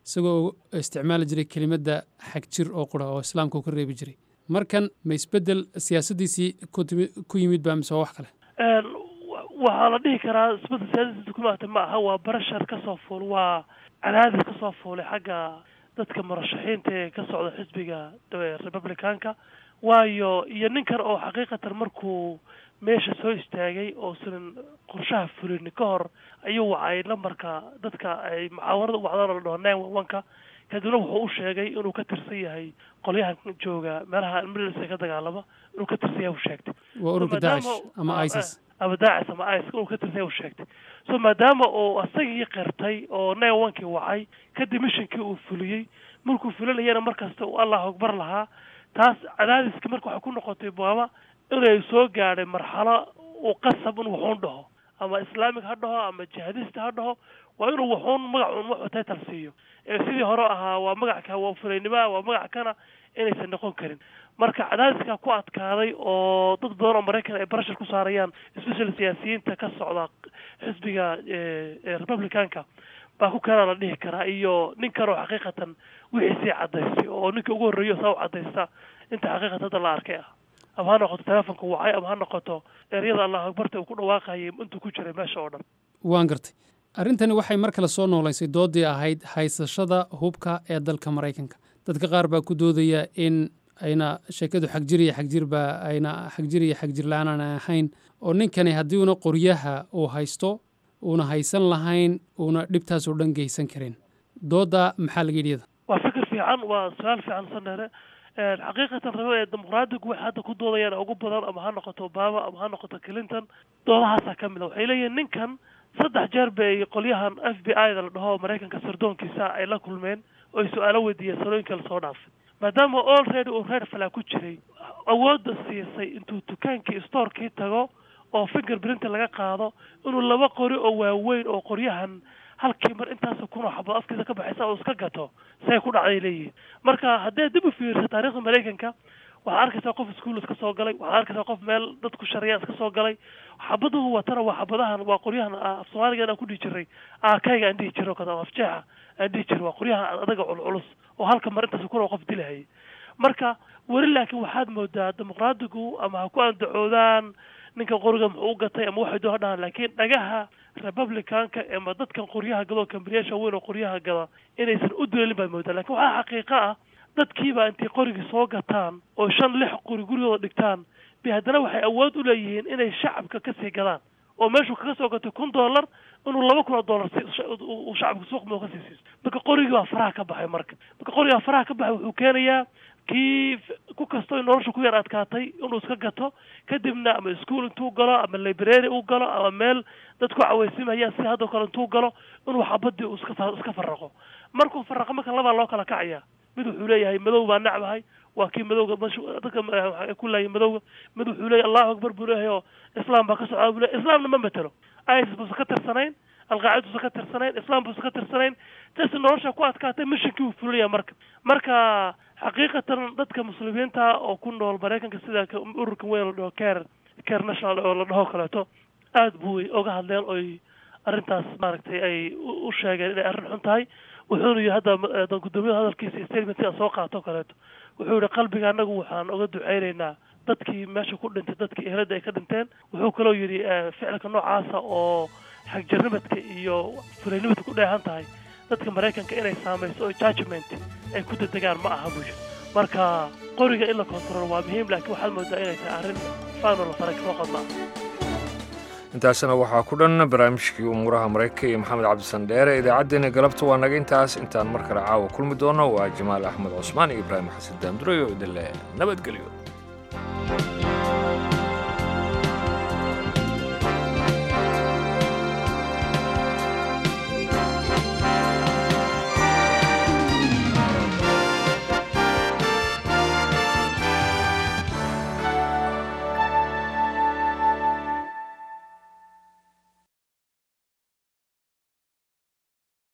Speaker 7: isagoo isticmaali jiray kelimadda xagjir oo qura oo islaamka uu ka reebi jiray markan ma isbeddel siyaasaddiisii ku timi- ku yimid baa mise waa wax kale
Speaker 8: Een, wa- waxaa la dhihi karaa isbedel siyaasadiisa ku maata ma aha waa barashar ka soo fuul waa cadaadis ka soo fuulay xagga dadka murashaxiinta ee ka socda xisbiga eh, republicanka waayo iyo ninkan oo xaqiiqatan markuu meesha soo istaagay oo sinan qorshaha fulin ka hor ayuu wacay lambarka dadka ay mucaawarada u wacdaan oo la dhaho nine one one-ka kadibna wuxuu u sheegay inuu ka tirsan yahay qolyahan jooga meelaha military ka dagaalama inuu ka tirsan yahay u sheegtay
Speaker 7: waa ururka
Speaker 8: maadaama-
Speaker 7: daacish ama isis
Speaker 8: ama daacis ama is inuu ka tirsan yahay u sheegtay so maadaama uu asagii qirtay oo nine one-kii wacay kadib mishinkii uu fuliyey markuu fulinayana markasta uu allah akbar lahaa taas cadaadiska marka waxay ku noqotay baaba inay soo gaadhay marxalo uu qasab in wuxuun dhaho ama islaamig ha dhaho ama jihadista ha dhaho waa inuu wuxuun magacuun wuxuu title siiyo ee sidii hore ahaa waa magacka waa fulaynimoa waa magac kana inaysan noqon karin marka cadaadiskaa ku adkaaday oo dad badan oo maraykan ay barashar ku saarayaan especially siyaasiyiinta ka socda xisbiga eh, eh, republicanka baa ku keenaa la dhihi karaa iyo nin kale oo xaqiiqatan wixiisii cadaystay oo ninka ugu horreeyo saa u cadaysta inta xaqiiqatan hadda la arkay ah ama ha noqoto telefonka wacay ama ha noqoto eryada allahu akbarta uu ku dhawaaqayay intuu ku jiray meesha oo dhan
Speaker 7: waan gartay arrintani waxay mar kale soo noolaysay doodii ahayd haysashada hubka ee dalka maraykanka dadka qaar baa ku doodaya in ayna sheekadu xagjir iyo xagjirba ayna xagjir iyo xagjir la-aan aan ahayn oo ninkani haddii una qoryaha uu haysto uuna haysan lahayn uuna dhibtaas oo dhan geysan karin doodda maxaa laga yidhi iyada
Speaker 8: waa fikir fiican waa su-aal fiican sanere xaqiiqatan rabo ee dimuqraadigu waxay hadda ku doodayaan ugu badan ama ha noqoto obama ama ha noqoto clinton doodahaasaa ka mid a waxay leeyihin ninkan saddex jeer bay qolyahan f b i da la dhaho maraykanka sirdoonkiisa ay la kulmeen oo ay su-aalo weydiiyeen salooyinka lasoo dhaafay maadaama already uu reer falaa ku jiray awoodda siisay intuu dukaankii storekii tago oo finger printa laga qaado inuu laba qori oo waaweyn oo qoryahan halkii mar intaas kun oo xabo afkiisa ka baxaysa oo iska gato say ku dhacday leeyihiin marka haddee dib u fiirsa taariikhda maraykanka waxaad arkaysaa qof iskuul iska soo galay waxaad arkaysaa qof meel dadku shariyaan iska soo galay xabaduhu watana waa xabadahan waa qoryahan af soomaaliga aan ku dhihi jiray aakayga aan dhihi jiray oo kale afjeexa aan dhihi jiray waa qoryahan adaga culculus oo halka mar intaas kun oo qof dilahayay marka weli laakiin waxaad moodaa dimuqraadigu ama ha ku andacoodaan ninka qoriga muxuu u gatay ama waxay doon ha dhahaan laakiin dhagaha republicanka ama dadkan qoryaha gada oo kambaniyaasha weyn oo qoryaha gada inaysan u duleelin baad moodaa lakin waxaa xaqiiqo ah dadkiiba intay qorigii soo gataan oo shan lix qori gurigooda dhigtaan bay haddana waxay awood u leeyihiin inay shacabka kasii gadaan oo meeshuu kaga soo gatay kun dollar inuu laba kun oo dollar uu shacabka suuq moo kasii siiso marka qorigii baa faraha ka baxay marka marka qorigaa faraha ka baxay wuxuu keenayaa kii ku kasto in nolosha ku yar adkaatay inuu iska gato kadibna ama ischool intuu galo ama library uu galo ama meel dadku cawaysimayaan si haddoo kale intuu galo inuu xabadii uu iska iska faraqo markuu faraqo marka labaa loo kala kacaya mid wuxuu leeyahay madow baa nacbahay waa kii madowga dadka waxay ku laayay madowga mid wuxuu leeyahay allahu akbar buu leeyahay oo islaam baa ka socdaa buu leeyahay islaamna ma matelo isis buusa ka tirsanayn alqaacida buusa ka tirsanayn islaam buusa ka tirsanayn taasi nolosha ku adkaatay mishinkii uu fulaya marka marka xaqiiqatan dadka muslimiinta oo ku nool maraykanka sida ururka weyn la dhaho care care national oo la dhaho kaleeto aada buu oga hadleen oy arrintaas maaragtay ay u sheegeen inay arrin xun tahay wuxuuna yihi hadda gudoomiyada hadalkiisa statementka soo qaato kaleeto wuxuu yihi qalbiga anagu waxaan oga duceyneynaa dadkii meesha ku dhintay dadkii ehelada ay ka dhinteen wuxuu kaloo yidhi ficilka noocaasa oo xagjirnimadka iyo fulaynimadka ku dheehan tahay dadka maraykanka inay saamayso oo judgment ay ku dedegaan ma aha buu yidhi marka qoriga in la control waa muhiim laakiin waxaad moodaa inay tahay arrin faano la faray kama qodnaa
Speaker 1: intaasna waxaa ku dhan barnaamijkii umuuraha maraykanka iyo maxamed cabdisandheere idaacaddeenna galabta waa naga intaas intaan mar kale caawa kulmi doono waa jamaal axmed cusmaan iyo ibraahim xasan daamdurayo idinle nabadgelyo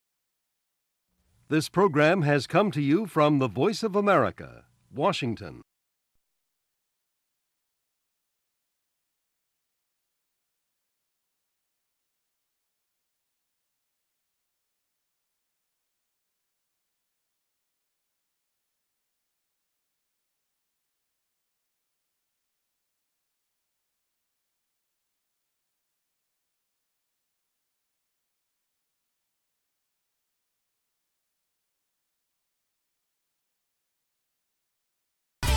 Speaker 5: This program has come to you from the Voice of America, Washington.